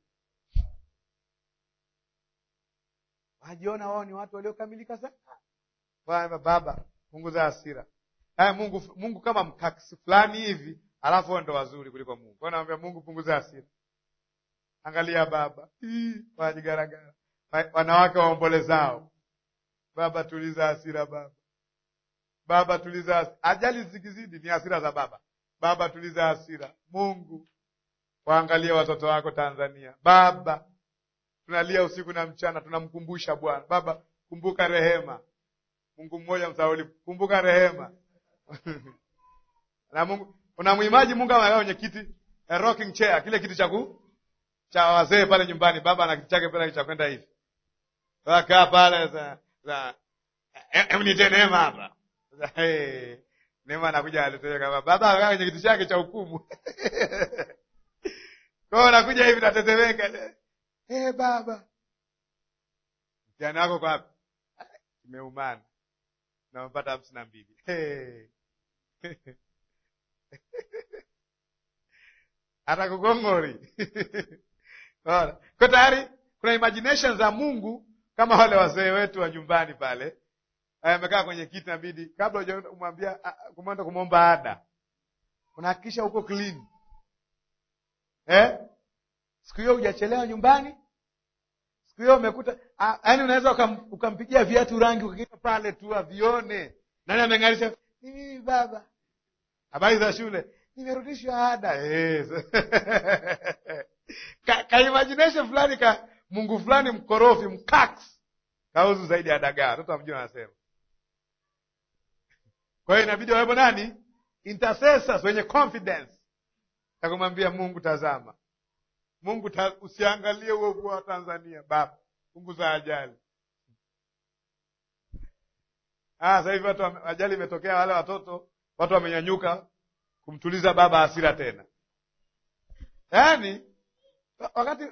wajiona wao ni watu waliokamilika sana. Baba, baba punguza hasira. Haya, Mungu Mungu kama mkakisi fulani hivi, alafu wao ndo wazuri kuliko Mungu. Kwa naambia Mungu punguza hasira. Angalia baba, wanajigaragara wanawake waombolezao, baba tuliza hasira baba Baba tuliza hasira. Ajali zikizidi ni hasira za baba. Baba tuliza hasira. Mungu waangalie watoto wako Tanzania. Baba tunalia usiku na mchana, tunamkumbusha Bwana. Baba kumbuka rehema. Mungu mmoja msauli, kumbuka rehema na Mungu unamwimaji Mungu amekaa kwenye kiti a rocking chair, kile kiti cha cha wazee pale nyumbani. Baba ana kiti chake pale cha kwenda hivi, wakaa pale za za emnite neema hapa Hey, Neema anakuja aletea kama baba akaa kwenye kiti chake cha hukumu. Kwa hiyo anakuja hivi natetemeka. Eh, baba. Mtihani wako kwa wapi? Imeumana. Na mpata hamsini na mbili. Hey. Atakugongori. Kwa tayari kuna imagination za Mungu kama wale wazee wetu wa nyumbani pale amekaa kwenye kiti, nabidi kabla hujamwambia kumwenda kumwomba ada, unahakikisha uko clean eh? Siku hiyo hujachelewa nyumbani, siku hiyo umekuta, yaani unaweza ukam, ukampigia viatu rangi ukakia pale tu avione nani ameng'arisha. Ni mimi baba. Habari za shule, nimerudishwa ada yes. ka, ka imagination fulani ka Mungu fulani mkorofi mkaks kauzu zaidi ya dagaa, watoto wamjua wanasema kwa hiyo inabidi wawepo nani? Intercessors wenye confidence ya kumwambia Mungu, tazama Mungu ta, usiangalie uovu wa Tanzania baba, punguza ajali. Ah, sasa hivi watu ajali imetokea, wale watoto watu wamenyanyuka kumtuliza baba hasira tena, yaani wakati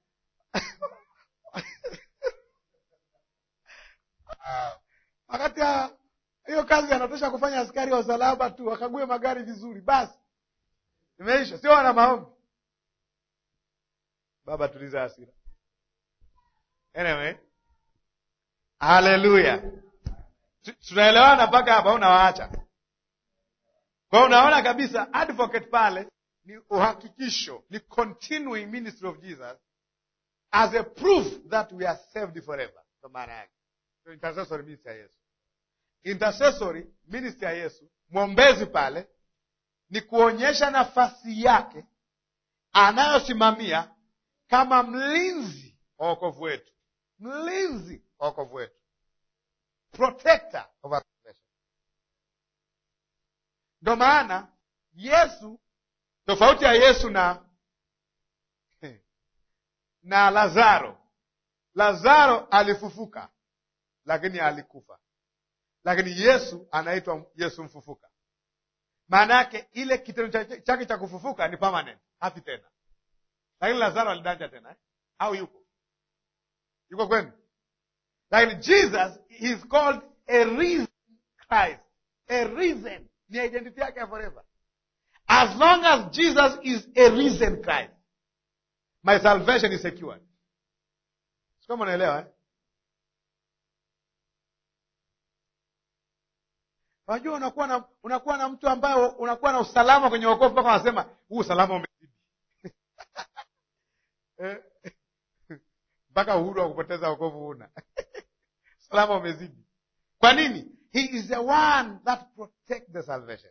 wakati hiyo kazi anatosha kufanya askari wa usalama tu, wakague magari vizuri, basi imeisha. Sio wana maombi. Baba, tuliza hasira. Anyway, haleluya, tunaelewana mpaka hapa? Unawaacha kwao. Unaona kabisa advocate pale ni uhakikisho, ni continuing ministry of Jesus as a proof that we are saved forever. Ndo maana yake intercessory ministry ya Yesu intercessory ministry ya Yesu, mwombezi pale, ni kuonyesha nafasi yake anayosimamia kama mlinzi wa wokovu wetu, mlinzi wa wokovu wetu, protector of our salvation. Ndo maana Yesu, tofauti ya Yesu na na Lazaro, Lazaro alifufuka lakini alikufa, lakini Yesu anaitwa Yesu mfufuka. Maana yake ile kitendo chake cha kufufuka ni permanent, hafi tena. Lakini Lazaro alidanja tena eh? au yuko yuko kwenu? Lakini Jesus he is called a risen Christ, a risen ni identity yake ya forever. As long as Jesus is a risen Christ, my salvation is secured. Sikama unaelewa eh? Unajua, unakuwa na unakuwa na mtu ambaye unakuwa na usalama kwenye wokovu mpaka wanasema huu usalama umezidi mpaka uhuru wa kupoteza wokovu huna usalama umezidi. Kwa nini? He is the one that protect the salvation.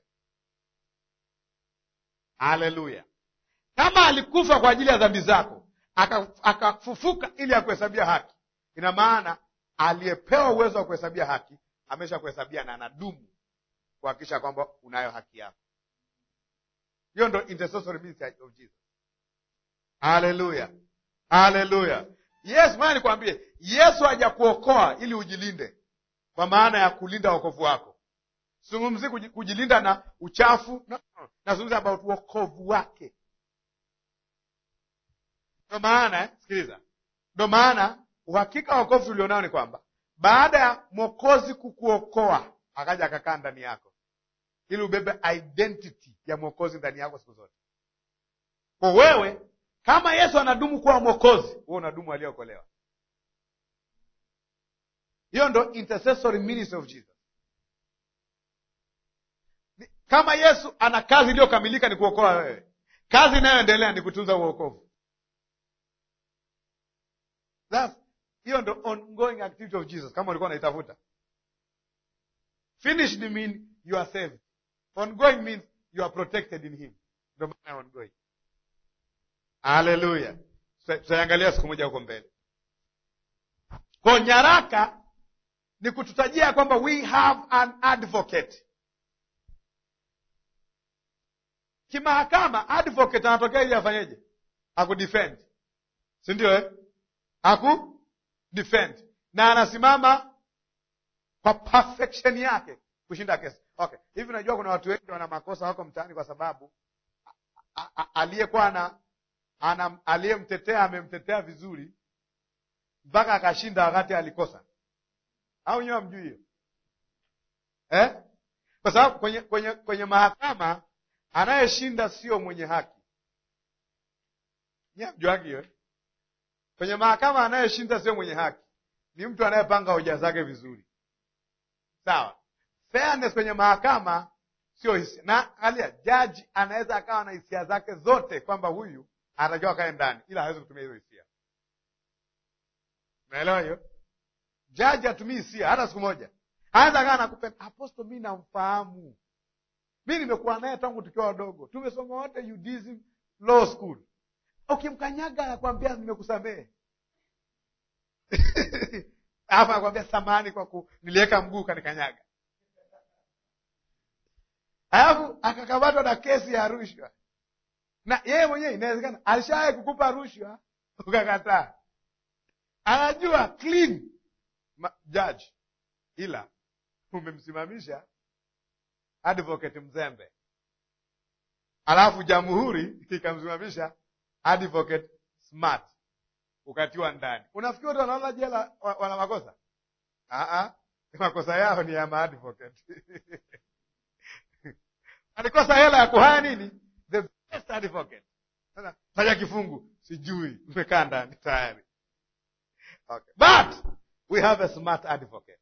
Haleluya! Kama alikufa kwa ajili ya dhambi zako akafufuka ili akuhesabia haki, ina maana aliyepewa uwezo wa kuhesabia haki amesha kuhesabia na anadumu kuhakikisha kwamba unayo haki yako. Hiyo ndo intercessory ministry of Jesus. Haleluya, haleluya. Yes, maana nikwambie, Yesu hajakuokoa ili ujilinde, kwa maana ya kulinda wokovu wako. Sizungumzi kujilinda na uchafu no, no. Nazungumza about wokovu wake. Ndo maana eh, sikiliza, ndo maana uhakika wa wokovu tulionao ni kwamba baada ya mwokozi kukuokoa akaja akakaa ndani yako ili ubebe identity ya mwokozi ndani yako siku zote. Kwa wewe kama Yesu anadumu kuwa mwokozi, wewe unadumu aliyeokolewa. Hiyo ndo intercessory ministry of Jesus. Kama Yesu ana kazi iliyokamilika ni kuokoa wewe, kazi inayoendelea ni kutunza uokovu. Hiyo ndo ongoing activity of Jesus, kama ulikuwa unaitafuta. Finished mean you are saved. Ongoing means you are protected in him. Ndo maana ongoing. Haleluya, tutaiangalia siku moja huko mbele. Kwa nyaraka ni kututajia kwamba we have an advocate. Kimahakama advocate anatokea ili afanyeje? Akudefend, si ndio eh? Aku defend na anasimama kwa perfection yake kushinda kesi. Okay, hivi unajua kuna watu wengi wana makosa wako mtaani kwa sababu aliyekuwa ana aliyemtetea amemtetea vizuri mpaka akashinda wakati alikosa, au nyewe hamjui hiyo eh? Kwa sababu kwenye, kwenye, kwenye mahakama anayeshinda sio mwenye haki. Nyewe hamjuagi hiyo eh? Kwenye mahakama anayeshinda sio mwenye haki, ni mtu anayepanga hoja zake vizuri, sawa. Fairness kwenye mahakama sio hisia, na angalia, jaji anaweza akawa na hisia zake zote kwamba huyu anatakiwa akae ndani, ila hawezi kutumia hizo hisia. Unaelewa hiyo? Jaji hatumii hisia hata siku moja. Anaweza akawa nakupenda Apostle, mi namfahamu, mi nimekuwa naye tangu tukiwa wadogo, tumesoma wote UDSM law school. Ukimkanyaga anakwambia nimekusamehe alafu anakwambia samahani kwa ku niliweka mguu kanikanyaga, alafu akakamatwa na kesi ya rushwa na yeye mwenyewe inawezekana alishawahi kukupa rushwa ukakataa, anajua clean judge, ila umemsimamisha advocate mzembe, alafu jamhuri ikamsimamisha advocate smart, ukatiwa ndani. Unafikiri watu wanaona jela wana makosa? Aa, makosa yao ni ya maadvocate alikosa hela ya kuhaya nini the best advocate. Sasa taja kifungu, sijui, umekaa ndani tayari. Okay. But we have a smart advocate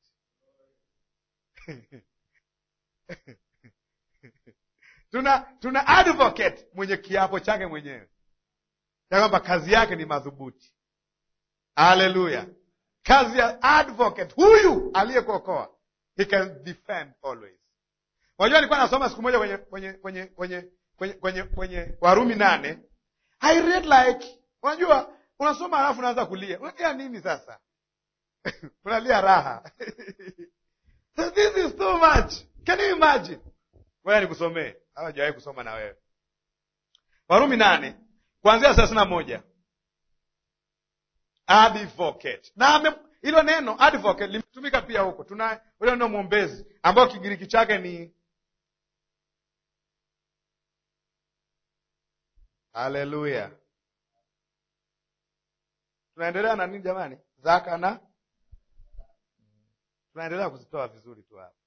tuna tuna advocate mwenye kiapo chake mwenyewe ya kwamba kazi yake ni madhubuti. Haleluya! Kazi ya advocate huyu aliyekuokoa he can defend always. Unajua, nilikuwa nasoma siku moja kwenye kwenye kwenye kwenye kwenye kwenye kwenye Warumi nane. I read like, unajua unasoma halafu unaanza kulia. Unalia nini sasa? unalia raha so this is too much. Can you imagine? Ngoja nikusomee, hawajawahi kusoma na wewe. Warumi nane kuanzia thelathini na moja. Advocate na hilo neno advocate limetumika pia huko. Tuna hilo neno mwombezi, ambayo Kigiriki chake ni haleluya. Tunaendelea na nini jamani? Zaka na tunaendelea kuzitoa vizuri tu hapa.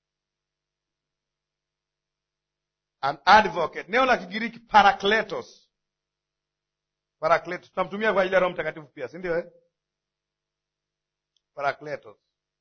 An advocate, neno la Kigiriki parakletos. Parakletos tunamtumia kwa ajili ya Roho Mtakatifu pia, si ndio eh? Parakletos.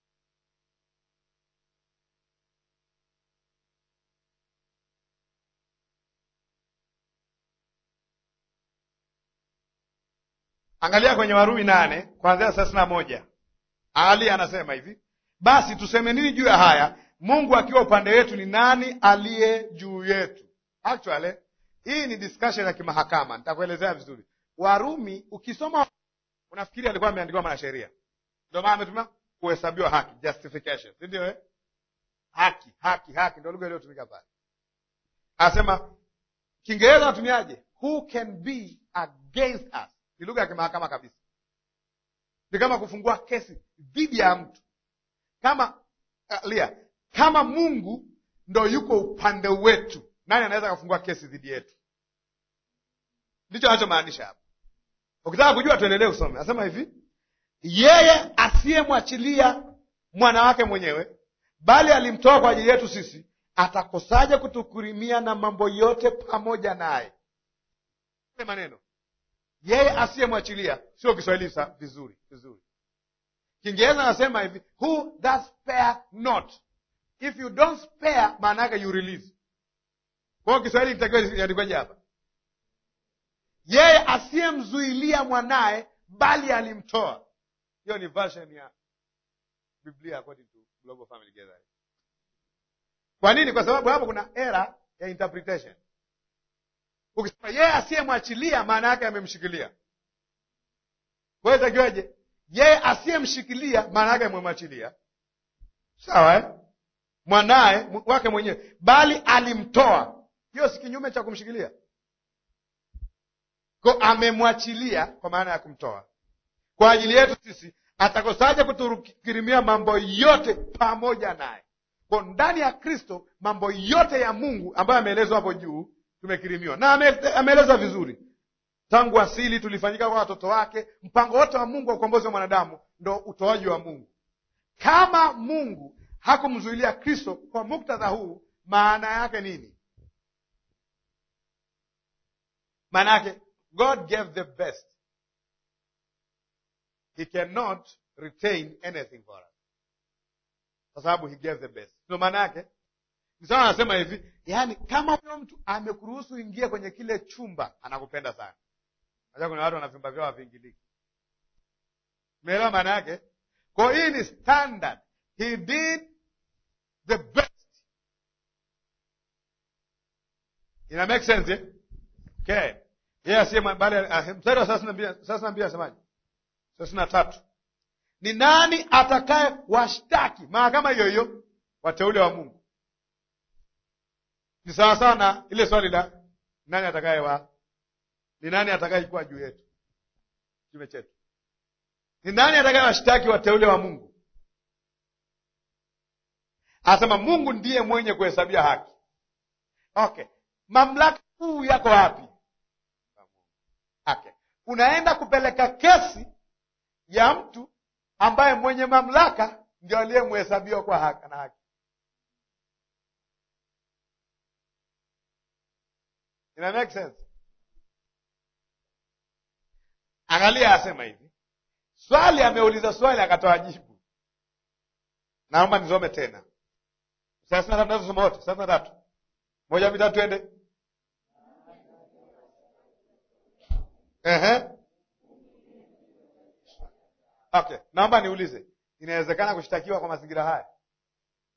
Angalia kwenye Warumi nane kuanzia thelathini na moja. Ali anasema hivi, basi tuseme nini juu ya haya? Mungu akiwa upande wetu, ni nani aliye juu yetu? Actually hii ni discussion ya kimahakama, nitakuelezea vizuri. Warumi ukisoma unafikiri alikuwa ameandikiwa mwanasheria, ndio maana ametumia kuhesabiwa haki, justification, si ndio eh? Haki, haki, haki ndio lugha iliyotumika pale. Anasema Kiingereza natumiaje? Who can be against us? Ni lugha ya kimahakama kabisa, ni kama kufungua kesi dhidi ya mtu kama uh, lia kama Mungu ndo yuko upande wetu, nani anaweza kufungua kesi dhidi yetu? Ndicho anachomaanisha hapa. Ukitaka kujua, tuendelee kusoma. Anasema hivi, yeye asiyemwachilia mwana wake mwenyewe, bali alimtoa kwa ajili yetu sisi, atakosaje kutukurimia na mambo yote pamoja naye? Maneno yeye asiyemwachilia, sio Kiswahili sa vizuri vizuri. Kiingereza anasema hivi, who does spare not. If you don't spare, maana yake you release. Kwa hiyo Kiswahili kitakiwa iandikwaje hapa? Yeye asiyemzuilia mwanaye bali alimtoa. Hiyo ni version ya Biblia according to Global Family Gathering. Kwa nini? Kwa sababu hapo kuna era ya interpretation. Ukisema yeye asiyemwachilia, maana yake amemshikilia. Kwa hiyo itakiwaje? Yeye asiyemshikilia, maana yake amemwachilia. Sawa eh? Mwanaye wake mwenyewe, bali alimtoa. Hiyo si kinyume cha kumshikilia ko amemwachilia kwa maana ya kumtoa kwa ajili yetu sisi, atakosaje kutukirimia mambo yote pamoja naye? Kwa ndani ya Kristo mambo yote ya Mungu ambayo ameelezwa hapo juu tumekirimiwa, na ameeleza vizuri. Tangu asili tulifanyika kwa watoto wake. Mpango wote wa Mungu wa ukombozi wa mwanadamu ndo utoaji wa Mungu. Kama Mungu hakumzuilia Kristo kwa muktadha huu, maana yake nini? Maana yake God gave the best. He cannot retain anything for us. Kwa sababu he gave the best. Ndio maana yake. Msana anasema hivi, yaani kama huyo mtu amekuruhusu ingie kwenye kile chumba, anakupenda sana. Acha kuna watu wana vyumba vyao haviingiliki. Umeelewa maana yake? Kwa hii ni standard. He did the best. Ina make sense eh? Okay. Yeye asiye bali mstari wa thelathini na mbili asemaje? thelathini na tatu ni nani atakaye washtaki mahakama hiyo hiyo wateule wa Mungu? Ni sawasawa na ile swali la nani atakaye wa ni nani atakaye kuwa juu yetu, kinyume chetu. Ni nani atakaye washtaki wateule wa Mungu? Anasema Mungu ndiye mwenye kuhesabia haki. Okay, mamlaka kuu yako wapi? Okay. Unaenda kupeleka kesi ya mtu ambaye mwenye mamlaka ndio aliyemhesabiwa kwa haki na haki. Ina make sense? Angalia, asema hivi, swali ameuliza swali akatoa jibu. Naomba nisome tena thelathini na tatu nasoma wote, thelathini na tatu moja mitatu, twende Ehe. Okay, naomba niulize, inawezekana kushtakiwa kwa mazingira haya?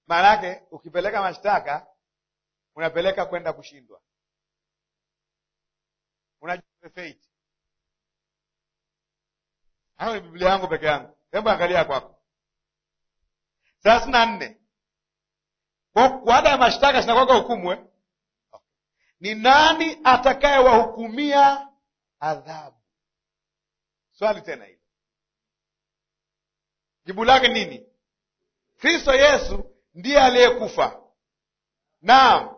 maana yake ukipeleka mashtaka unapeleka kwenda kushindwa. Unajua fate. Hayo ni Biblia yangu peke yangu. Hebu angalia kwako. thelathini na nne baada ya mashtaka zinakwaka hukumu eh? Ni nani atakayewahukumia adhabu? Swali tena hilo, jibu lake nini? Kristo Yesu ndiye aliyekufa. Naam,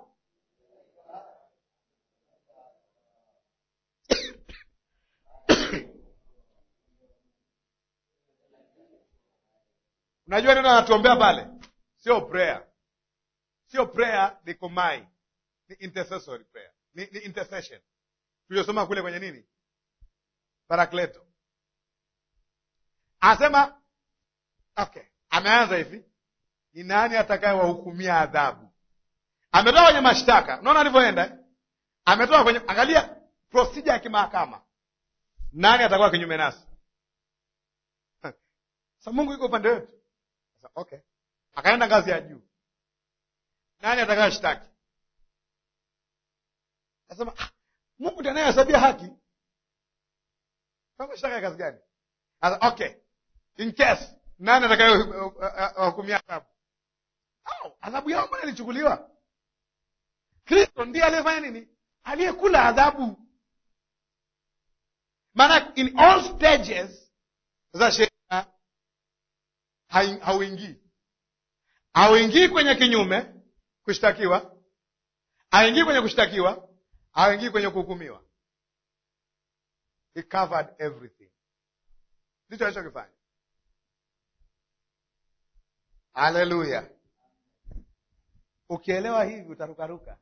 unajua neno anatuombea pale, sio prayer, sio prayer likomai, ni intercessory prayer, ni, ni intercession tuliyosoma kule kwenye nini, Parakleto. Anasema okay, ameanza hivi, ni nani atakaye wahukumia adhabu? Ametoka kwenye mashtaka, unaona alivyoenda eh? Ametoka kwenye, angalia procedure ya kimahakama, nani atakuwa kinyume nasi? Sa Mungu yuko upande wetu. Okay, akaenda ngazi ya juu, nani atakaye shtaki? Nasema ah, Mungu ndiye anayehesabia haki. Kama shtaka ya kazi gani? Asa, okay, in case nani atakaye wahukumia adhabu? Au adhabu yao mbona ilichukuliwa? Kristo ndiye aliyefanya nini? Aliyekula adhabu. Maana in all stages za sheria hauingii, hauingii kwenye kinyume kushtakiwa, hauingii kwenye kushtakiwa, hauingii kwenye kuhukumiwa. He covered everything. Ndicho alichokifanya. Haleluya! Ukielewa hivi utarukaruka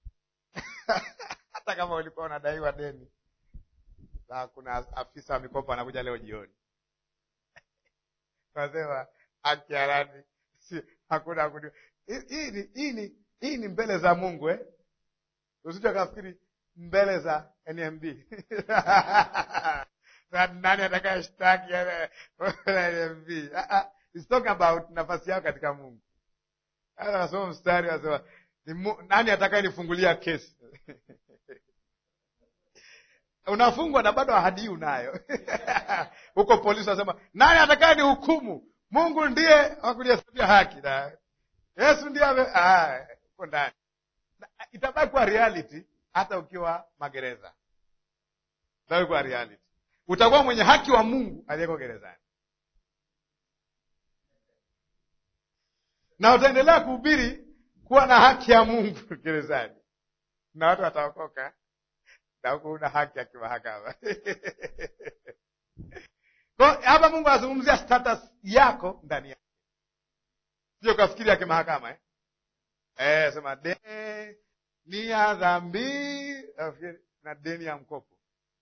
hata kama ulikuwa unadaiwa deni na kuna afisa wa mikopo anakuja leo jioni, nasema haki halali, si hakuna kuni. Hii ni hii ni hii ni mbele za Mungu eh? Usije kafikiri mbele za NMB nani atakaye shtaki NMB? It's talking about nafasi yako katika Mungu. Hata nasoma mstari nasema nani atakaye nifungulia kesi? Unafungwa na bado ahadi hii unayo huko. Polisi wanasema nani atakaye ni hukumu? Mungu ndiye wakulihesabia haki na Yesu ndiye uko ndani. Itabaki kuwa reality hata ukiwa magereza, itabaki kuwa reality. Utakuwa mwenye haki wa Mungu aliyeko gerezani, na utaendelea kuhubiri kuwa na haki ya Mungu gerezani, na watu wataokoka na huku una haki ya kimahakama Kwa hapa Mungu anazungumzia status yako ndani yake, sio kafikiri ya kimahakama eh? Eh, sema deni ya dhambi na deni ya mkopo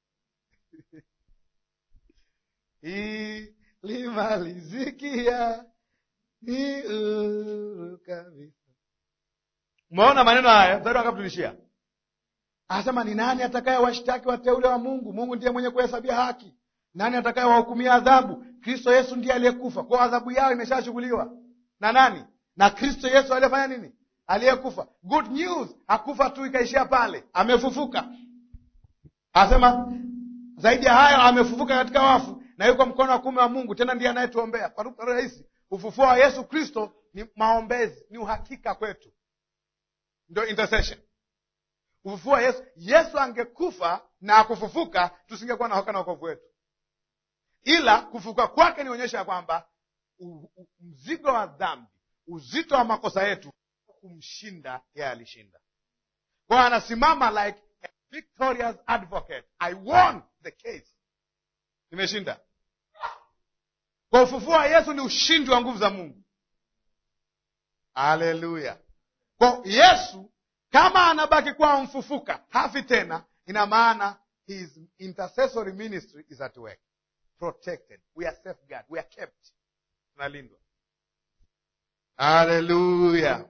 ilimalizikia ni huru kabisa. Umeona maneno haya, mstari wangapi tulishia? Anasema ni nani atakaye washtaki wateule wa Mungu? Mungu ndiye mwenye kuhesabia haki. Nani atakaye wahukumia adhabu? Kristo Yesu ndiye aliyekufa, kwa adhabu yao imeshashughuliwa na nani? Na Kristo Yesu aliyefanya nini? Aliyekufa. Good news, hakufa tu ikaishia pale, amefufuka. Anasema zaidi ya hayo, amefufuka katika wafu na yuko mkono wa kuume wa Mungu, tena ndiye anayetuombea. Kwa lugha rahisi, ufufuo wa Yesu Kristo ni maombezi, ni uhakika kwetu, ndio intercession ufufuo wa Yesu. Yesu angekufa na akufufuka, tusingekuwa na hoka na wokovu wetu, ila kufufuka kwake nionyesha ya kwamba mzigo wa dhambi, uzito wa makosa yetu kumshinda yeye, alishinda. Kwa hiyo anasimama like a victorious advocate, I won the case, nimeshinda. Kwa ufufuo wa Yesu ni ushindi wa nguvu za Mungu. Haleluya! Kwa Yesu kama anabaki kuwa mfufuka, hafi tena, ina maana his intercessory ministry is at work, protected, we are safeguard, we are kept, tunalindwa. Haleluya,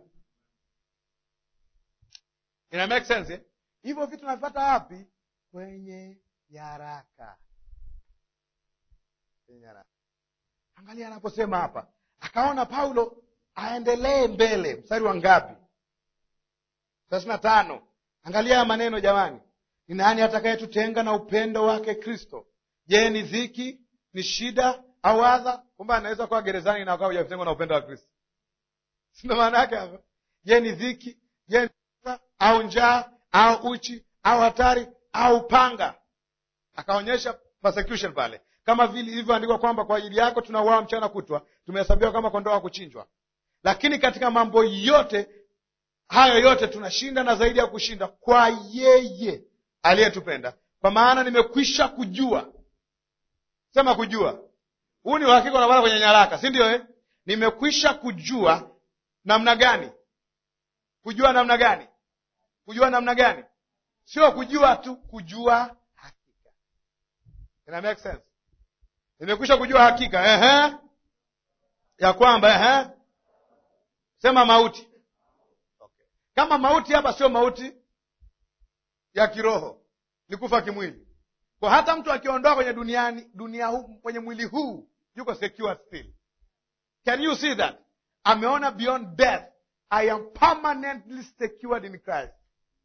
ina make sense eh? Hivyo vitu tunavipata wapi? Kwenye nyaraka, kwenye nyaraka. Angalia anaposema hapa, akaona Paulo aendelee mbele. Mstari wa ngapi? thelathini na tano. Angalia haya maneno jamani, ni nani atakayetutenga na upendo wake Kristo? Je, ni dhiki, ni shida au adha? Kumbe anaweza kuwa gerezani na akawa hujatengwa na upendo wa Kristo, sindo maana yake hapa? Je, ni dhiki? Je, ni adha au njaa au uchi au hatari au panga? Akaonyesha persecution pale, kama vile ilivyoandikwa kwamba kwa ajili yako tunauawa mchana kutwa, tumehesabiwa kama kondoo wa kuchinjwa. Lakini katika mambo yote hayo yote tunashinda na zaidi ya kushinda kwa yeye aliyetupenda. Kwa maana nimekwisha kujua, sema kujua. Huu ni uhakika unapata kwenye nyaraka, si ndio eh? Nimekwisha kujua namna gani? Kujua namna gani? Kujua namna gani? Sio kujua tu, kujua hakika. Ina make sense? Nimekwisha kujua hakika, ehe, ya kwamba ehe, sema mauti okay. Kama mauti hapa sio mauti ya kiroho, ni kufa kimwili. Kwa hata mtu akiondoka kwenye duniani dunia huu, kwenye mwili huu yuko secure still. Can you see that? Ameona beyond death. I am permanently secured in Christ.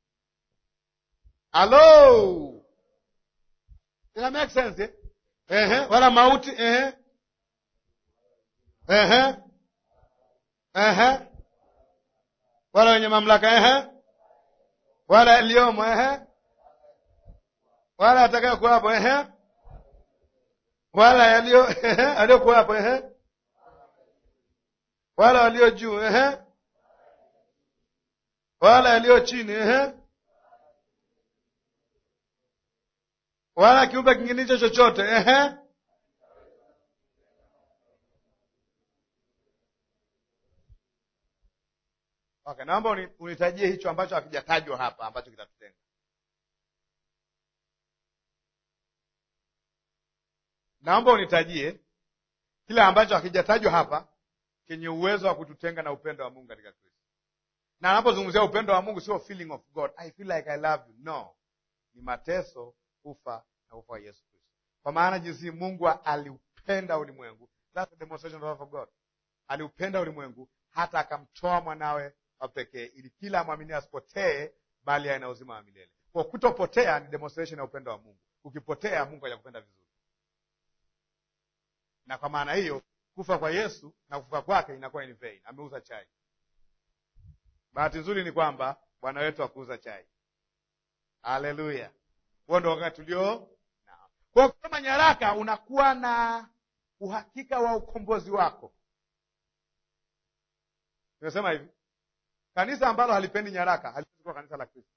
Hello, ina make sense eh? Ehe, wala mauti ehe, ehe, ehe, wala wenye mamlaka ehe, wala yaliyomo ehe, wala atakayo kuwapo ehe, wala yaliyo ehe, aliyokuwapo ehe, wala walio juu ehe, wala yaliyo chini ehe, wala kiumbe kingine hicho chochote ehe. Okay, naomba uni- unitajie hicho ambacho hakijatajwa hapa ambacho kitatutenga. Naomba unitajie kile ambacho hakijatajwa hapa kenye uwezo wa kututenga na upendo wa Mungu katika Kristo. Na anapozungumzia upendo wa Mungu sio feeling of God, I feel like I love you. No, ni mateso, kufa na kufa wa Yesu Kristo. Kwa maana jinsi Mungu aliupenda ulimwengu, that's the demonstration of love of God. Aliupenda ulimwengu hata akamtoa mwanawe wa pekee, ili kila amwaminie asipotee, bali awe na uzima wa milele. Kwa kutopotea ni demonstration ya upendo wa Mungu. Ukipotea, Mungu hajakupenda vizuri, na kwa maana hiyo kufa kwa Yesu na kufuka kwake inakuwa in vain. Ameuza chai. Bahati nzuri ni kwamba Bwana wetu hakuuza chai. Haleluya! Huo ndo wakati tulio nao. Kwa kusoma nyaraka unakuwa na uhakika wa ukombozi wako. Nimesema hivi, kanisa ambalo halipendi nyaraka haliwezi kuwa kanisa la Kristo,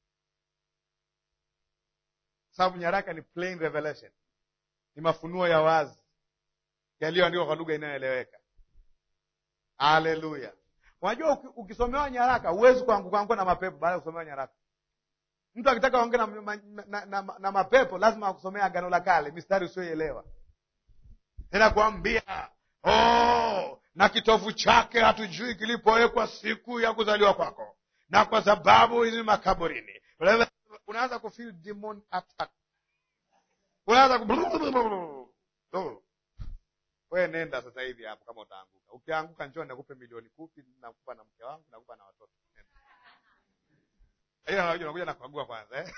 sababu nyaraka ni plain revelation, ni mafunuo ya wazi yaliyoandikwa kwa lugha inayoeleweka. Haleluya! Unajua, uki- ukisomewa nyaraka huwezi kuanguka anguka na mapepo baada ya kusomewa nyaraka. Mtu akitaka aongee na, na, na, na, na mapepo lazima akusomea Agano la Kale, mistari usioielewa tena kuambia oh, na kitovu chake hatujui kilipowekwa siku ya kuzaliwa kwako, na kwa sababu hizi makaburini. Unaanza kufeel demon attack, unaanza ku wewe nenda sasa hivi hapo, kama utaanguka. Ukianguka njoo nakupe milioni kumi, nakupa na mke wangu, nakupa na watoto. Nenda. Ila unakuja unakuja na kukagua kwanza eh?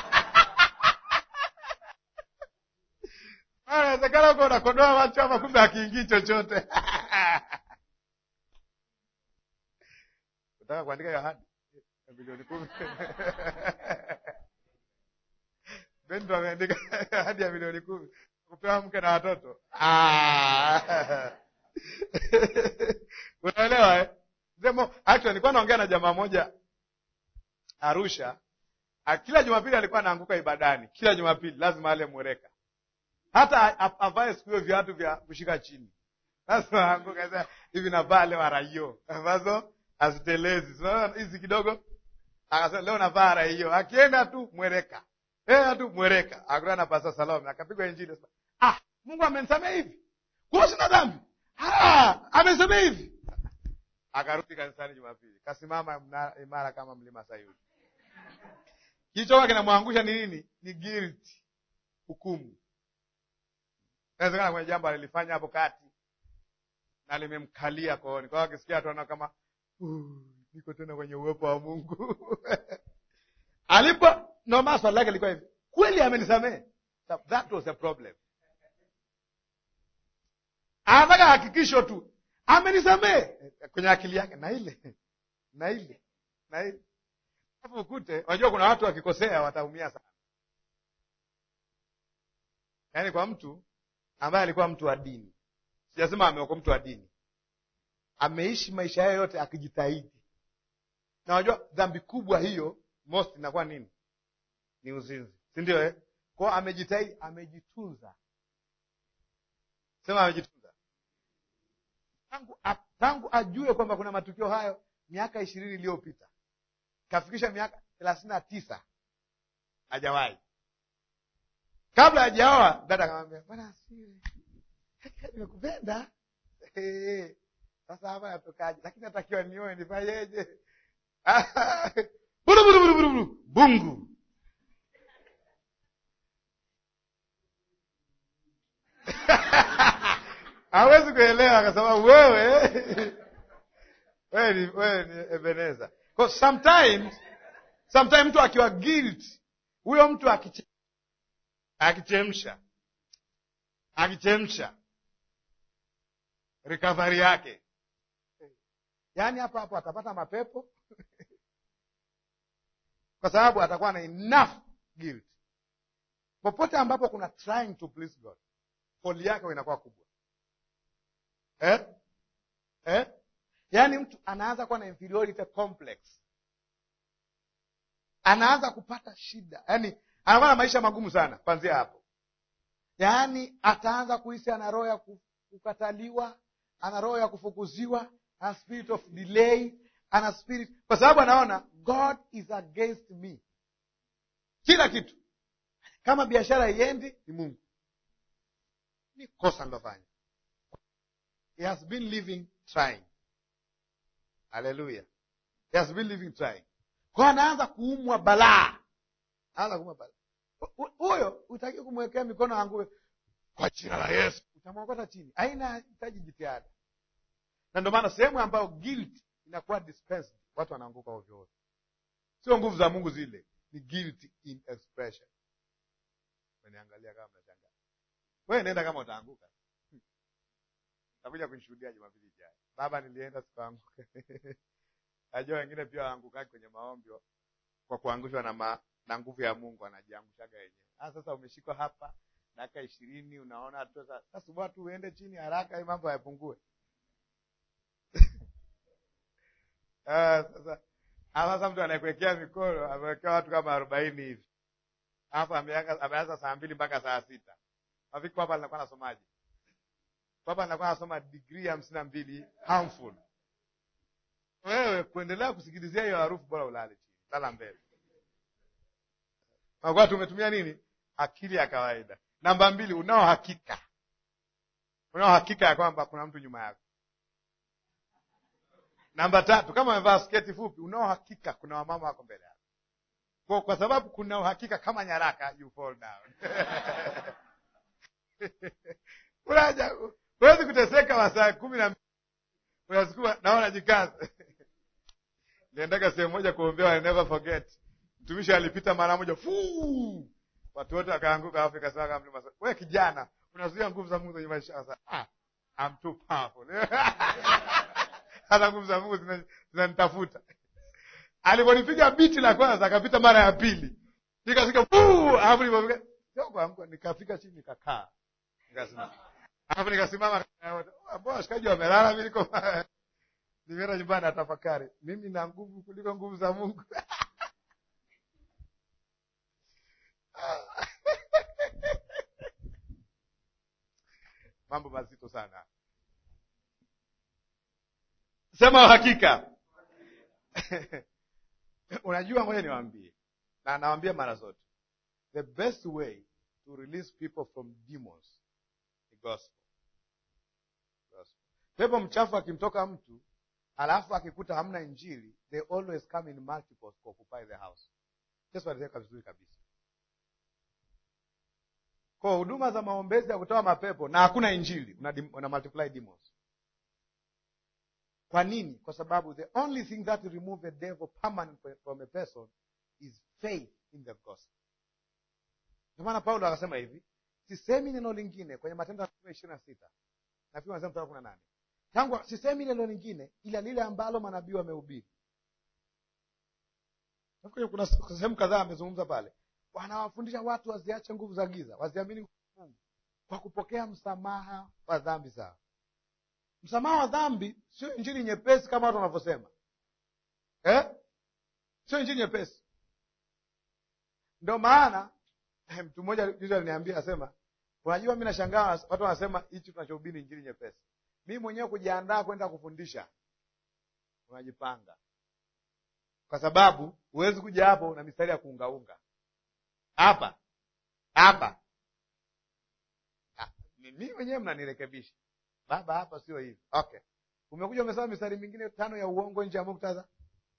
Ah, Inawezekana uko unakodoa watu hapa, kumbe akiingii chochote. Utaka kuandika hiyo ahadi ya milioni kumi? Bendo ameandika ahadi ya milioni kumi kupewa mke na watoto. Ah. Unaelewa eh? Zemo, actually nilikuwa naongea na jamaa moja Arusha. Ah, Kila Jumapili alikuwa anaanguka ibadani, kila Jumapili lazima ale mwereka, hata a- avae siku hiyo viatu vya kushika chini, lazima aanguka sasa hivi, navaa leo araio ambazo hazitelezi Sasa hizi kidogo, akasema leo navaa araio, akienda tu mwereka, enda tu mwereka, akutana na Pasta Salome akapigwa Injili. Ah, Mungu amenisamea hivi, kwa sina dhambi. Ah, amenisamea hivi. Akarudi kanisani Jumapili, kasimama mna- imara kama mlima Sayuni. Kilichokuwa kinamwangusha ni nini? Ni guilt, hukumu. Inawezekana kwenye jambo alilifanya hapo kati, na limemkalia kooni. Kwa hiyo akisikia tuana kama "Uh, niko tena kwenye uwepo wa Mungu alipo noma, swali lake lilikuwa hivi, kweli amenisamehe? That was a problem. Anataka hakikisho tu amenisamehe kwenye akili yake, na ile na ile na ile. Alafu ukute, unajua kuna watu wakikosea wataumia sana. Yaani kwa mtu ambaye alikuwa mtu wa dini, sijasema ameokoa, mtu wa dini ameishi maisha yayo yote akijitahidi, na unajua dhambi kubwa hiyo most inakuwa nini? Ni uzinzi, si ndio eh? Kwao amejitahidi, amejitunza, sema amejitunza tangu, tangu ajue kwamba kuna matukio hayo miaka ishirini iliyopita kafikisha miaka thelathini na tisa hajawahi. Kabla hajaoa dada akamwambia, bwana asiwe nimekupenda sasa hapa natokaje? Lakini natakiwa nioe, nifanyeje? buru buru buru buru buru bungu hawezi kuelewa kwa sababu wewe wewe ni wewe ni Ebeneza. Kwa sometimes sometimes mtu akiwa guilt, huyo mtu akiche, akichemsha akichemsha recovery yake, yaani hapo hapo atapata mapepo kwa sababu atakuwa na enough guilt. Popote ambapo kuna trying to please God, foli yake inakuwa kubwa eh? Eh? Yaani mtu anaanza kuwa na inferiority complex, anaanza kupata shida, yaani anakuwa na maisha magumu sana kwanzia hapo. Yaani ataanza kuhisi ana roho ya kukataliwa, ana roho ya kufukuziwa, ana spirit of delay, ana spirit, kwa sababu anaona God is against me. Kila kitu kama biashara iendi, ni Mungu, ni kosa ndofanya. He has been living trying Haleluya. He has been living trying. Kwa anaanza kuumwa balaa. Anaanza kuumwa balaa. Huyo utaki kumwekea mikono angue kwa jina la Yesu. Utamwokota chini. Haina hitaji jitihada. Na ndio maana sehemu ambayo guilt inakuwa dispensed, watu wanaanguka ovyo ovyo. Sio nguvu za Mungu zile, ni guilt in expression. Umeniangalia kama mnashangaa. Wewe nenda kama utaanguka. Takuja kunishuhudia Jumapili ijayo. Baba, nilienda sikuanguka. Najua wengine pia waangukaki kwenye maombi kwa kuangushwa na, ma, na nguvu ya Mungu, anajiangushaga wenyewe. Ah, sasa umeshikwa hapa dakika ishirini, unaona tu sasa, subua tu uende chini haraka, hii mambo yapungue. Ah, sasa sasa mtu anakuwekea mikono, amewekea watu kama arobaini hivi, alafu ameanza saa mbili mpaka saa sita. Afiki hapa nilikuwa nasomaje? Baba anakuwa anasoma digrii hamsini na mbili harmful. Wewe kuendelea kusikilizia hiyo harufu, bora ulale chini, lala mbele. Nakuwa tumetumia nini? Akili ya kawaida. Namba mbili, unao hakika, unao hakika ya kwamba kuna mtu nyuma yako. Namba tatu, kama amevaa sketi fupi, unao hakika kuna wamama wako mbele yako. Kwa, kwa sababu kuna uhakika kama nyaraka, you fall down unaja huwezi kuteseka masaa kumi na mbili unasukuma naona jikaza. Niendaga sehemu moja kuombea, I never forget. Mtumishi alipita mara moja fuu, watu wote wakaanguka, afu ikasema kama mlima. Wewe kijana, unazuia nguvu za Mungu kwenye maisha sasa. Ah, I'm too powerful hata nguvu za Mungu zinanitafuta. Aliponipiga biti la kwanza, akapita mara ya pili, nikasika fuu, alafu nilipofika sio kuamka, nikafika chini, nikakaa, nikasimama Alafu nikasimama, mbona washikaji wamelala, mi niko nimeenda nyumbani natafakari, mimi na nguvu kuliko nguvu za Mungu. Mambo mazito sana. Sema uhakika. Unajua, ngoja niwaambie, na nawaambia mara zote, the best way to release people from demons ni gospel. Gospel. Pepo mchafu akimtoka mtu alafu akikuta hamna Injili, they always come in multiples to occupy the house. Yesu alisema vizuri kabisa. Kwa huduma za maombezi ya kutoa mapepo na hakuna Injili, una, una multiply demons. kwa nini kwa sababu the only thing that will remove a devil permanent from a person is faith in the gospel ndio maana paulo akasema hivi sisemi neno lingine kwenye matendo ya mitume ishirini na sita nafikiri wanasema mstari wa kumi na nane tangu sisemi neno lingine ila lile ambalo manabii wamehubiri Nafikiri kuna sehemu kadhaa amezungumza pale wanawafundisha watu waziache nguvu za giza waziamini nguvu za mungu kwa kupokea msamaha wa dhambi zao msamaha wa dhambi sio injili nyepesi kama watu wanavyosema eh? sio injili nyepesi ndio maana mtu mmoja juzi aliniambia asema unajua mi nashangaa watu wanasema hichi tunachohubiri injili nyepesi mi mwenyewe kujiandaa kwenda kufundisha unajipanga kwa sababu huwezi kuja hapo na mistari ya kuungaunga hapa hapa Ah, mi mwenyewe mnanirekebisha baba hapa sio hivi okay umekuja umesema mistari mingine tano ya uongo nje ya muktadha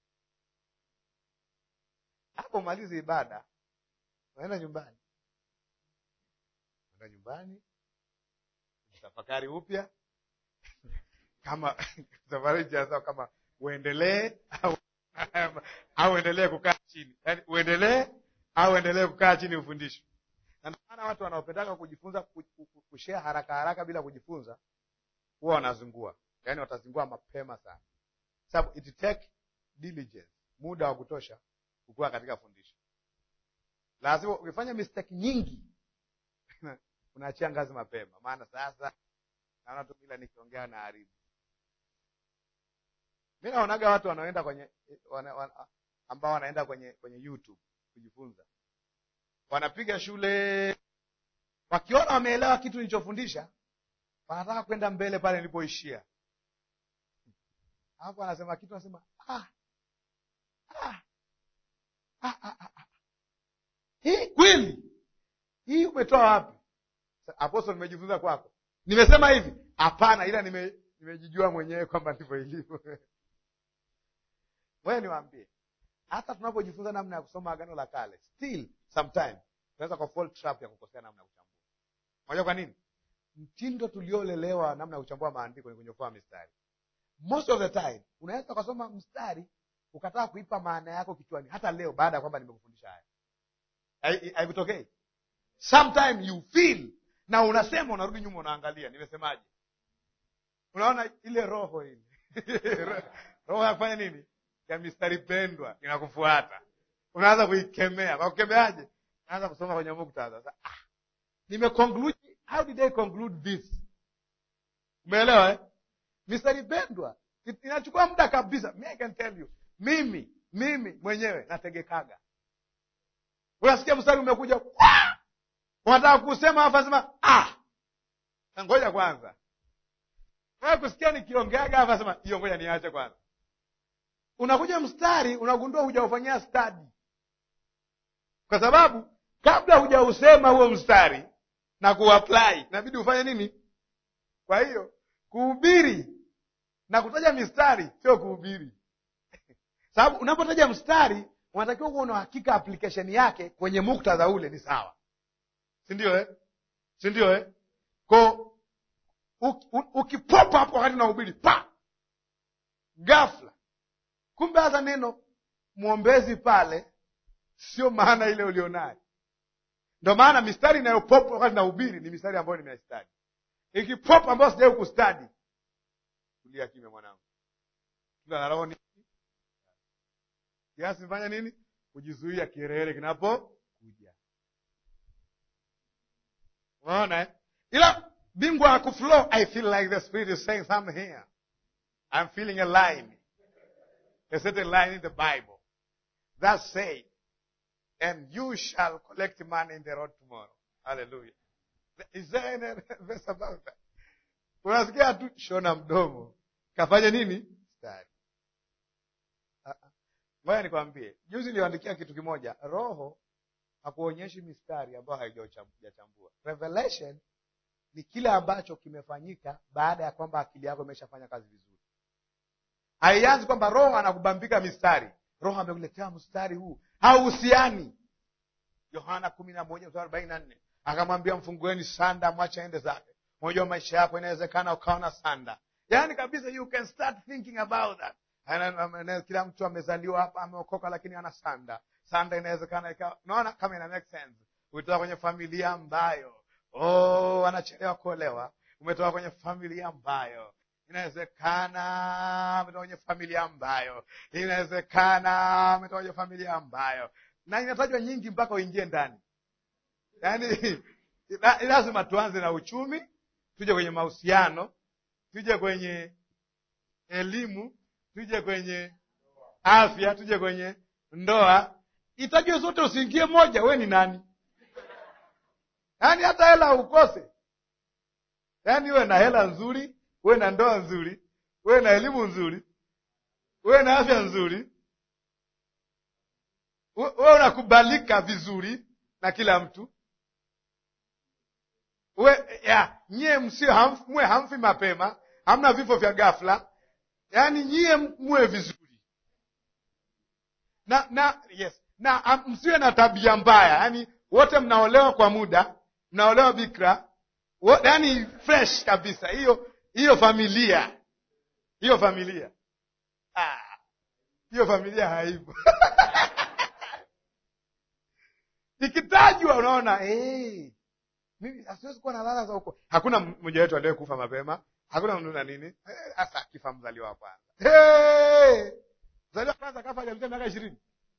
hapo malizi ibada unaenda nyumbani unaenda nyumbani tafakari upya kama safari jaza kama uendelee au au uendelee kukaa chini yaani uendelee au uendelee kukaa chini ufundishwe na ndio maana watu wanaopendaka kujifunza kushea haraka haraka bila kujifunza huwa wanazingua yaani watazingua mapema sana sababu it take diligence muda wa kutosha kukuwa katika fundisho lazima ukifanya mistake nyingi unaachia ngazi mapema maana sasa naona tu bila nikiongea na haribu mi naonaga watu wanaoenda kwenye wana, wana, ambao wanaenda kwenye kwenye youtube kujifunza wanapiga shule wakiona wameelewa kitu nilichofundisha wanataka kwenda mbele pale nilipoishia alafu anasema kitu anasema ah, ah, ah, ah, ah. hii kweli hii umetoa wapi aposto nimejifunza kwako nimesema hivi hapana ila nime, nimejijua mwenyewe kwamba ndivyo ilivyo wewe niwaambie hata tunapojifunza namna ya kusoma agano la kale still sometime tunaweza kwa fall trap ya kukosea namna ya kuchambua moja kwa nini mtindo tuliolelewa namna ya kuchambua maandiko ni kunyofoa mistari most of the time unaweza ukasoma mstari ukataka kuipa maana yako kichwani hata leo baada ya kwamba nimekufundisha haya haikutokei sometime you feel na unasema unarudi nyuma unaangalia nimesemaje unaona ile roho ile roho ya kufanya nini ya mistari pendwa inakufuata unaanza kuikemea kwa kukemeaje naanza kusoma kwenye muktadha sasa ah, nimeconclude how did I conclude this umeelewa eh? mistari pendwa inachukua muda kabisa me I can tell you mimi mimi mwenyewe nategekaga unasikia mstari umekuja unataka kusema afu asema ah ngoja kwanza wewe kusikia nikiongeaga afu asema hiyo ngoja niache kwanza unakuja mstari unagundua hujaufanyia stadi kwa sababu kabla hujausema huo mstari na kuapply inabidi ufanye nini kwa hiyo kuhubiri na kutaja mistari sio kuhubiri sababu unapotaja mstari unatakiwa kuwa una hakika application yake kwenye muktadha ule ni sawa sindio eh? sindio eh? ko ukipopa hapo wakati unahubiri pa ghafla kumbe hata neno mwombezi pale sio maana ile ulionayo ndo maana mistari inayopopa wakati nahubiri ni mistari ambayo nimeistadi ikipopa ambayo sijai kustadi tulia kimya mwanangu tunaroni kiasi fanya nini kujizuia kielele kinapokuja unaona eh? ila bingwa akuflow i feel like the spirit is saying something here i'm feeling a line a certain line in the bible that say and you shall collect money in the road tomorrow hallelujah is there any verse about that unasikia tu shona mdomo kafanya nini stari ngoja nikwambie juzi niliandikia kitu kimoja roho hakuonyeshi mistari ambayo haijachambua revelation ni kile ambacho kimefanyika baada ya kwamba akili yako imeshafanya kazi vizuri haianzi kwamba roho anakubambika mistari roho amekuletea mstari huu hauhusiani yohana kumi na moja mstari arobaini na nne akamwambia mfungueni sanda mwache ende zake unajua maisha yako inawezekana ukawa na sanda yaani kabisa you can start thinking about that Ana- ana- kila mtu amezaliwa hapa ameokoka lakini ana sanda sanda inawezekana ikawa unaona kama ina make sense umetoka kwenye familia ambayo oh anachelewa kuolewa umetoka kwenye familia ambayo inawezekana umetoka kwenye familia ambayo inawezekana umetoka kwenye familia ambayo na inatajwa nyingi mpaka uingie ndani yaani la- lazima tuanze na uchumi tuje kwenye mahusiano tuje kwenye elimu tuje kwenye afya tuje kwenye ndoa itajwe zote usiingie moja we ni nani yaani hata hela ukose yaani uwe na hela nzuri uwe na ndoa nzuri uwe na elimu nzuri uwe na afya nzuri uwe uwe unakubalika vizuri na kila mtu uwe ya nyie msio hamf, mwe hamfi mapema hamna vifo vya ghafla yaani nyie muwe vizuri na na yes na am- msiwe na tabia mbaya yaani wote mnaolewa kwa muda mnaolewa bikra wo- yaani fresh kabisa hiyo hiyo familia hiyo familia ah, hiyo familia haipo ikitajwa unaona hey, mimi asiwezi kuwa na lala za huko hakuna mmoja wetu aliye kufa mapema hakuna mtu na nini hasa akifa mzaliwa wa kwanza hey! mzaliwa wa kwanza kafa hajamzia miaka ishirini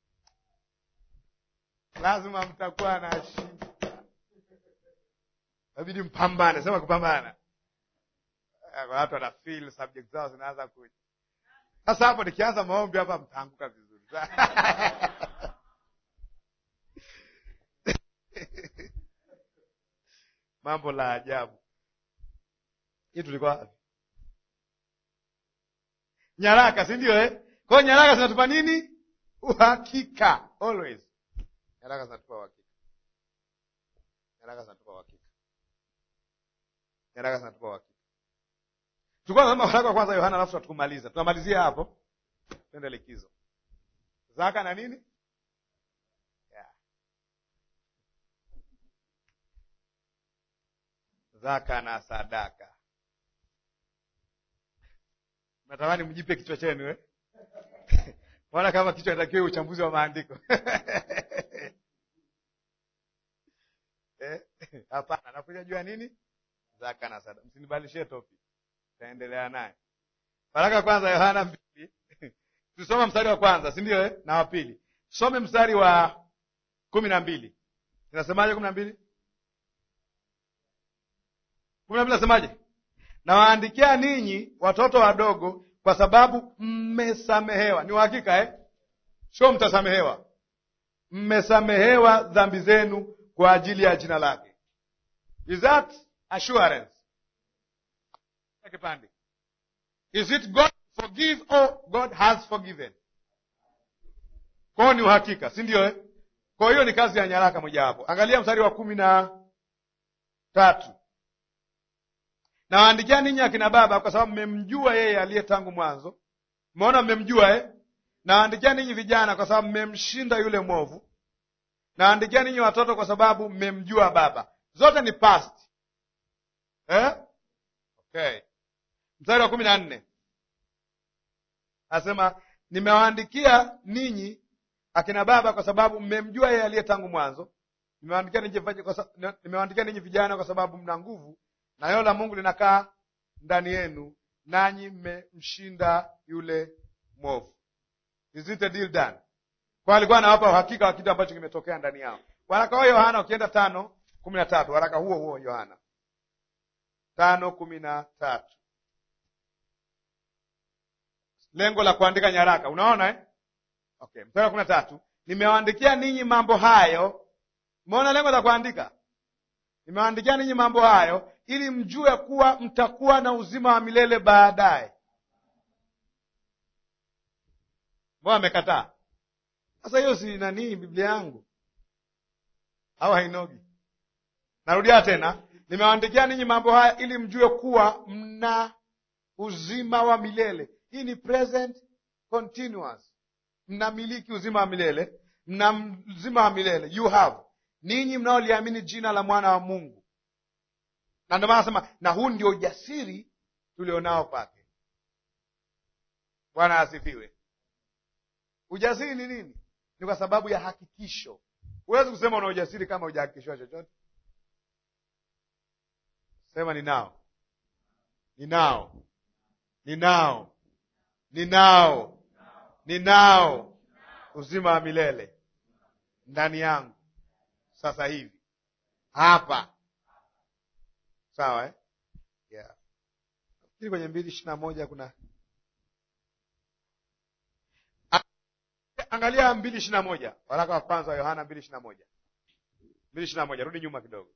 lazima mtakuwa na shida inabidi mpambane sema kupambana Eh, watu wana feel subject zao zinaanza kuja sasa hapo nikianza maombi hapa mtaanguka vizuri mambo la ajabu hii tulikuwa wapi nyaraka si ndio eh? kwa hiyo nyaraka zinatupa nini uhakika always nyaraka zinatupa uhakika nyaraka zinatupa uhakika nyaraka zinatupa uhakika tulikuwa tunasoma waraka wa kwanza yohana alafu tukumaliza tunamalizia hapo twende likizo zaka na nini yeah. zaka na sadaka natamani mjipe kichwa chenu eh? Mbona kama kichwa inatakiwa uchambuzi wa maandiko Eh? Hapana, nakuja jua nini? Zaka na sadaka. Msinibadilishie topic, taendelea naye. Baraka kwanza Yohana mbili tusoma mstari wa kwanza, si ndio eh? na wa pili tusome mstari wa kumi na mbili inasemaje? kumi na mbili kumi na mbili nasemaje? Nawaandikia ninyi watoto wadogo, kwa sababu mmesamehewa. Ni uhakika eh? Sio mtasamehewa, mmesamehewa dhambi zenu kwa ajili ya jina lake. Is that assurance? Kipande. Is it God forgive or God has forgiven? Kwao ni uhakika, si ndio eh? Kwa hiyo ni kazi ya nyaraka mojawapo. Angalia mstari wa kumi na tatu nawaandikia ninyi akina baba, kwa sababu mmemjua yeye aliye tangu mwanzo. Mmeona, mmemjua eh? Nawaandikia ninyi vijana, kwa sababu mmemshinda yule mwovu. Nawaandikia ninyi watoto, kwa sababu mmemjua Baba. Zote ni past eh? Okay. Mstari wa kumi na nne anasema nimewaandikia ninyi akina baba, kwa sababu mmemjua yeye aliye tangu mwanzo. Nimewaandikia ninyi vipaji kwa sa- nimewaandikia ninyi vijana, kwa sababu mna nguvu na neno la Mungu linakaa ndani yenu, nanyi mmemshinda yule mwovu. Is it a deal done? Kwa alikuwa anawapa uhakika wa kitu ambacho kimetokea ndani yao. Waraka huo Yohana, ukienda tano kumi na tatu waraka huo huo Yohana tano kumi na tatu lengo la kuandika nyaraka, unaona eh? Okay, mstari wa kumi na tatu nimewaandikia ninyi mambo hayo. Umeona lengo la kuandika nimewaandikia ninyi mambo hayo ili mjue kuwa mtakuwa na uzima wa milele baadaye. Mbona amekataa? Sasa hiyo si nanii Biblia yangu au hainogi? Narudia tena, nimewaandikia ninyi mambo haya ili mjue kuwa mna uzima wa milele. Hii ni present continuous, mnamiliki uzima wa milele, mna uzima wa milele, you have ninyi mnaoliamini jina la mwana wa Mungu. Na ndio maana nasema, na huu ndio ujasiri tulionao kwake. Bwana asifiwe. Ujasiri ni nini? Ni kwa sababu ya hakikisho. Huwezi kusema una ujasiri kama hujahakikishiwa chochote. Sema ninao, ninao, ninao, ninao, ninao uzima wa milele ndani yangu sasa hivi hapa. Sawa eh? Yeah. Nafikiri kwenye mbili ishirini na moja kuna angalia mbili ishirini na moja waraka wa kwanza wa Yohana mbili ishirini na moja mbili ishirini na moja rudi nyuma kidogo.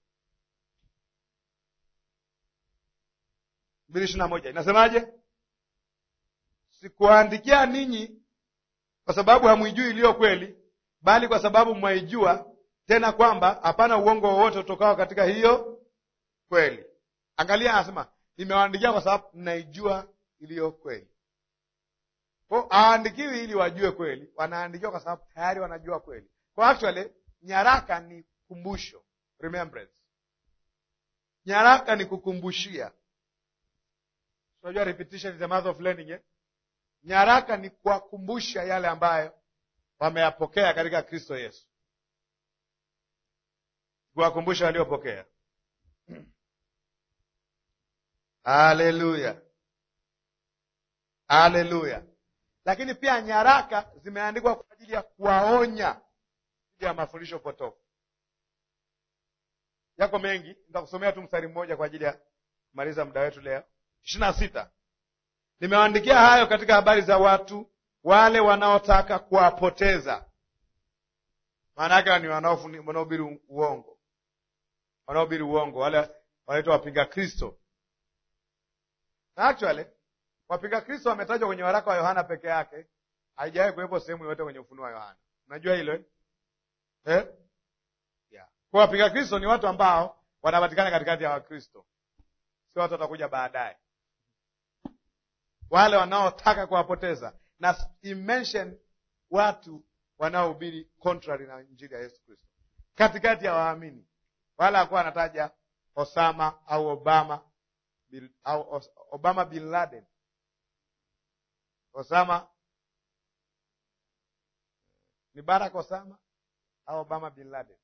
mbili ishirini na moja inasemaje? Sikuwaandikia ninyi kwa sababu hamwijui iliyo kweli, bali kwa sababu mwaijua, tena kwamba hapana uongo wowote utokao katika hiyo kweli. Angalia, anasema nimewaandikia kwa sababu mnaijua iliyo kweli. Kwa hawaandikiwi ili wajue kweli, wanaandikiwa kwa sababu tayari wanajua kweli. Kwa actually nyaraka ni kumbusho, remembrance. Nyaraka ni kukumbushia. Unajua repetition is the mother of learning eh? Nyaraka ni kuwakumbusha yale ambayo wameyapokea katika Kristo Yesu, kuwakumbusha waliopokea. Haleluya, haleluya. Lakini pia nyaraka zimeandikwa kwa ajili ya kuwaonya dhidi ya mafundisho potofu. Yako mengi, nitakusomea tu mstari mmoja kwa ajili ya kumaliza muda wetu leo. ishirini na sita nimewaandikia hayo katika habari za watu wale wanaotaka kuwapoteza. Maana yake ni wanaohubiri uongo, wanaohubiri uongo, wale wanaitwa wapinga Kristo. Na actually wapinga Kristo wametajwa kwenye waraka wa Yohana peke yake, haijawahi kuwepo sehemu yoyote kwenye ufunuo wa Yohana. Unajua hilo eh? Eh? Yeah. Kwa wapinga Kristo ni watu ambao wanapatikana katikati ya Wakristo, sio watu watakuja baadaye wale wanaotaka kuwapoteza na imention watu wanaohubiri contrary na injili ya Yesu Kristo katikati ya waamini. Wala hakuwa anataja Osama au Obama bil, au Os, Obama bin Laden. Osama ni Barack Osama au Obama bin Laden?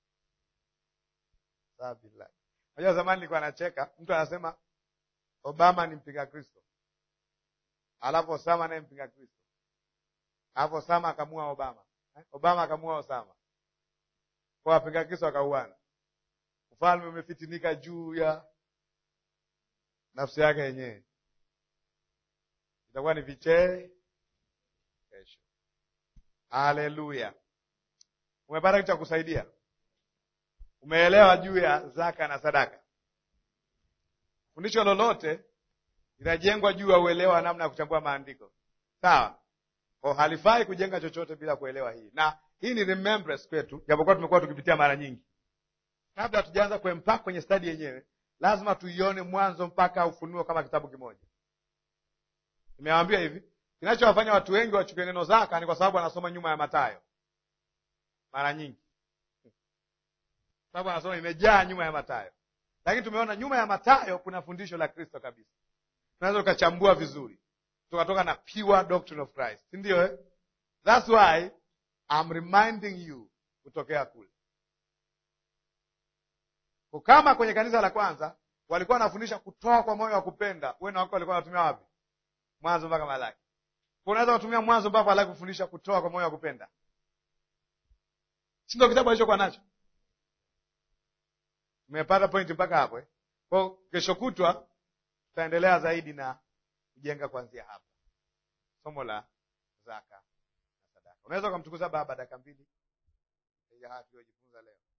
Sawa, bin Laden. Unajua zamani nilikuwa nacheka, mtu anasema Obama ni mpinga Kristo alafu Osama naye mpinga Kristo, alafu Osama akamua Obama eh? Obama akamua Osama, kwa wapinga Kristo akauana. Ufalme umefitinika juu ya nafsi yake yenyewe, itakuwa ni vichee kesho. Haleluya! Umepata kitu cha kusaidia? Umeelewa juu ya zaka na sadaka? Fundisho lolote inajengwa juu ya uelewa wa namna ya kuchambua maandiko, sawa? Kwa halifai kujenga chochote bila kuelewa hii, na hii ni remembrance kwetu, japokuwa tumekuwa tukipitia mara nyingi. Kabla hatujaanza kuempak kwenye stadi yenyewe, lazima tuione mwanzo mpaka Ufunuo kama kitabu kimoja. Nimewaambia hivi, kinachowafanya watu wengi wachukie neno zaka ni kwa sababu wanasoma nyuma ya Mathayo mara nyingi, sababu wanasoma imejaa nyuma ya Mathayo, lakini tumeona nyuma ya Mathayo kuna fundisho la Kristo kabisa tunaweza ukachambua vizuri tukatoka na pure doctrine of Christ, si ndio eh? That's why I'm reminding you kutokea kule. Kwa kama kwenye kanisa la kwanza walikuwa wanafundisha kutoa kwa moyo wa kupenda, wewe na wako walikuwa wanatumia wapi? Mwanzo mpaka Malaki. Kwa unaweza kutumia Mwanzo mpaka Malaki kufundisha kutoa kwa moyo wa kupenda, si ndio kitabu alichokuwa nacho? Umepata pointi mpaka hapo eh? Kwa kesho kutwa tutaendelea zaidi na kujenga kuanzia hapa somo la zaka na sadaka. Unaweza ukamtukuza Baba dakika mbili ya haya tuliojifunza leo.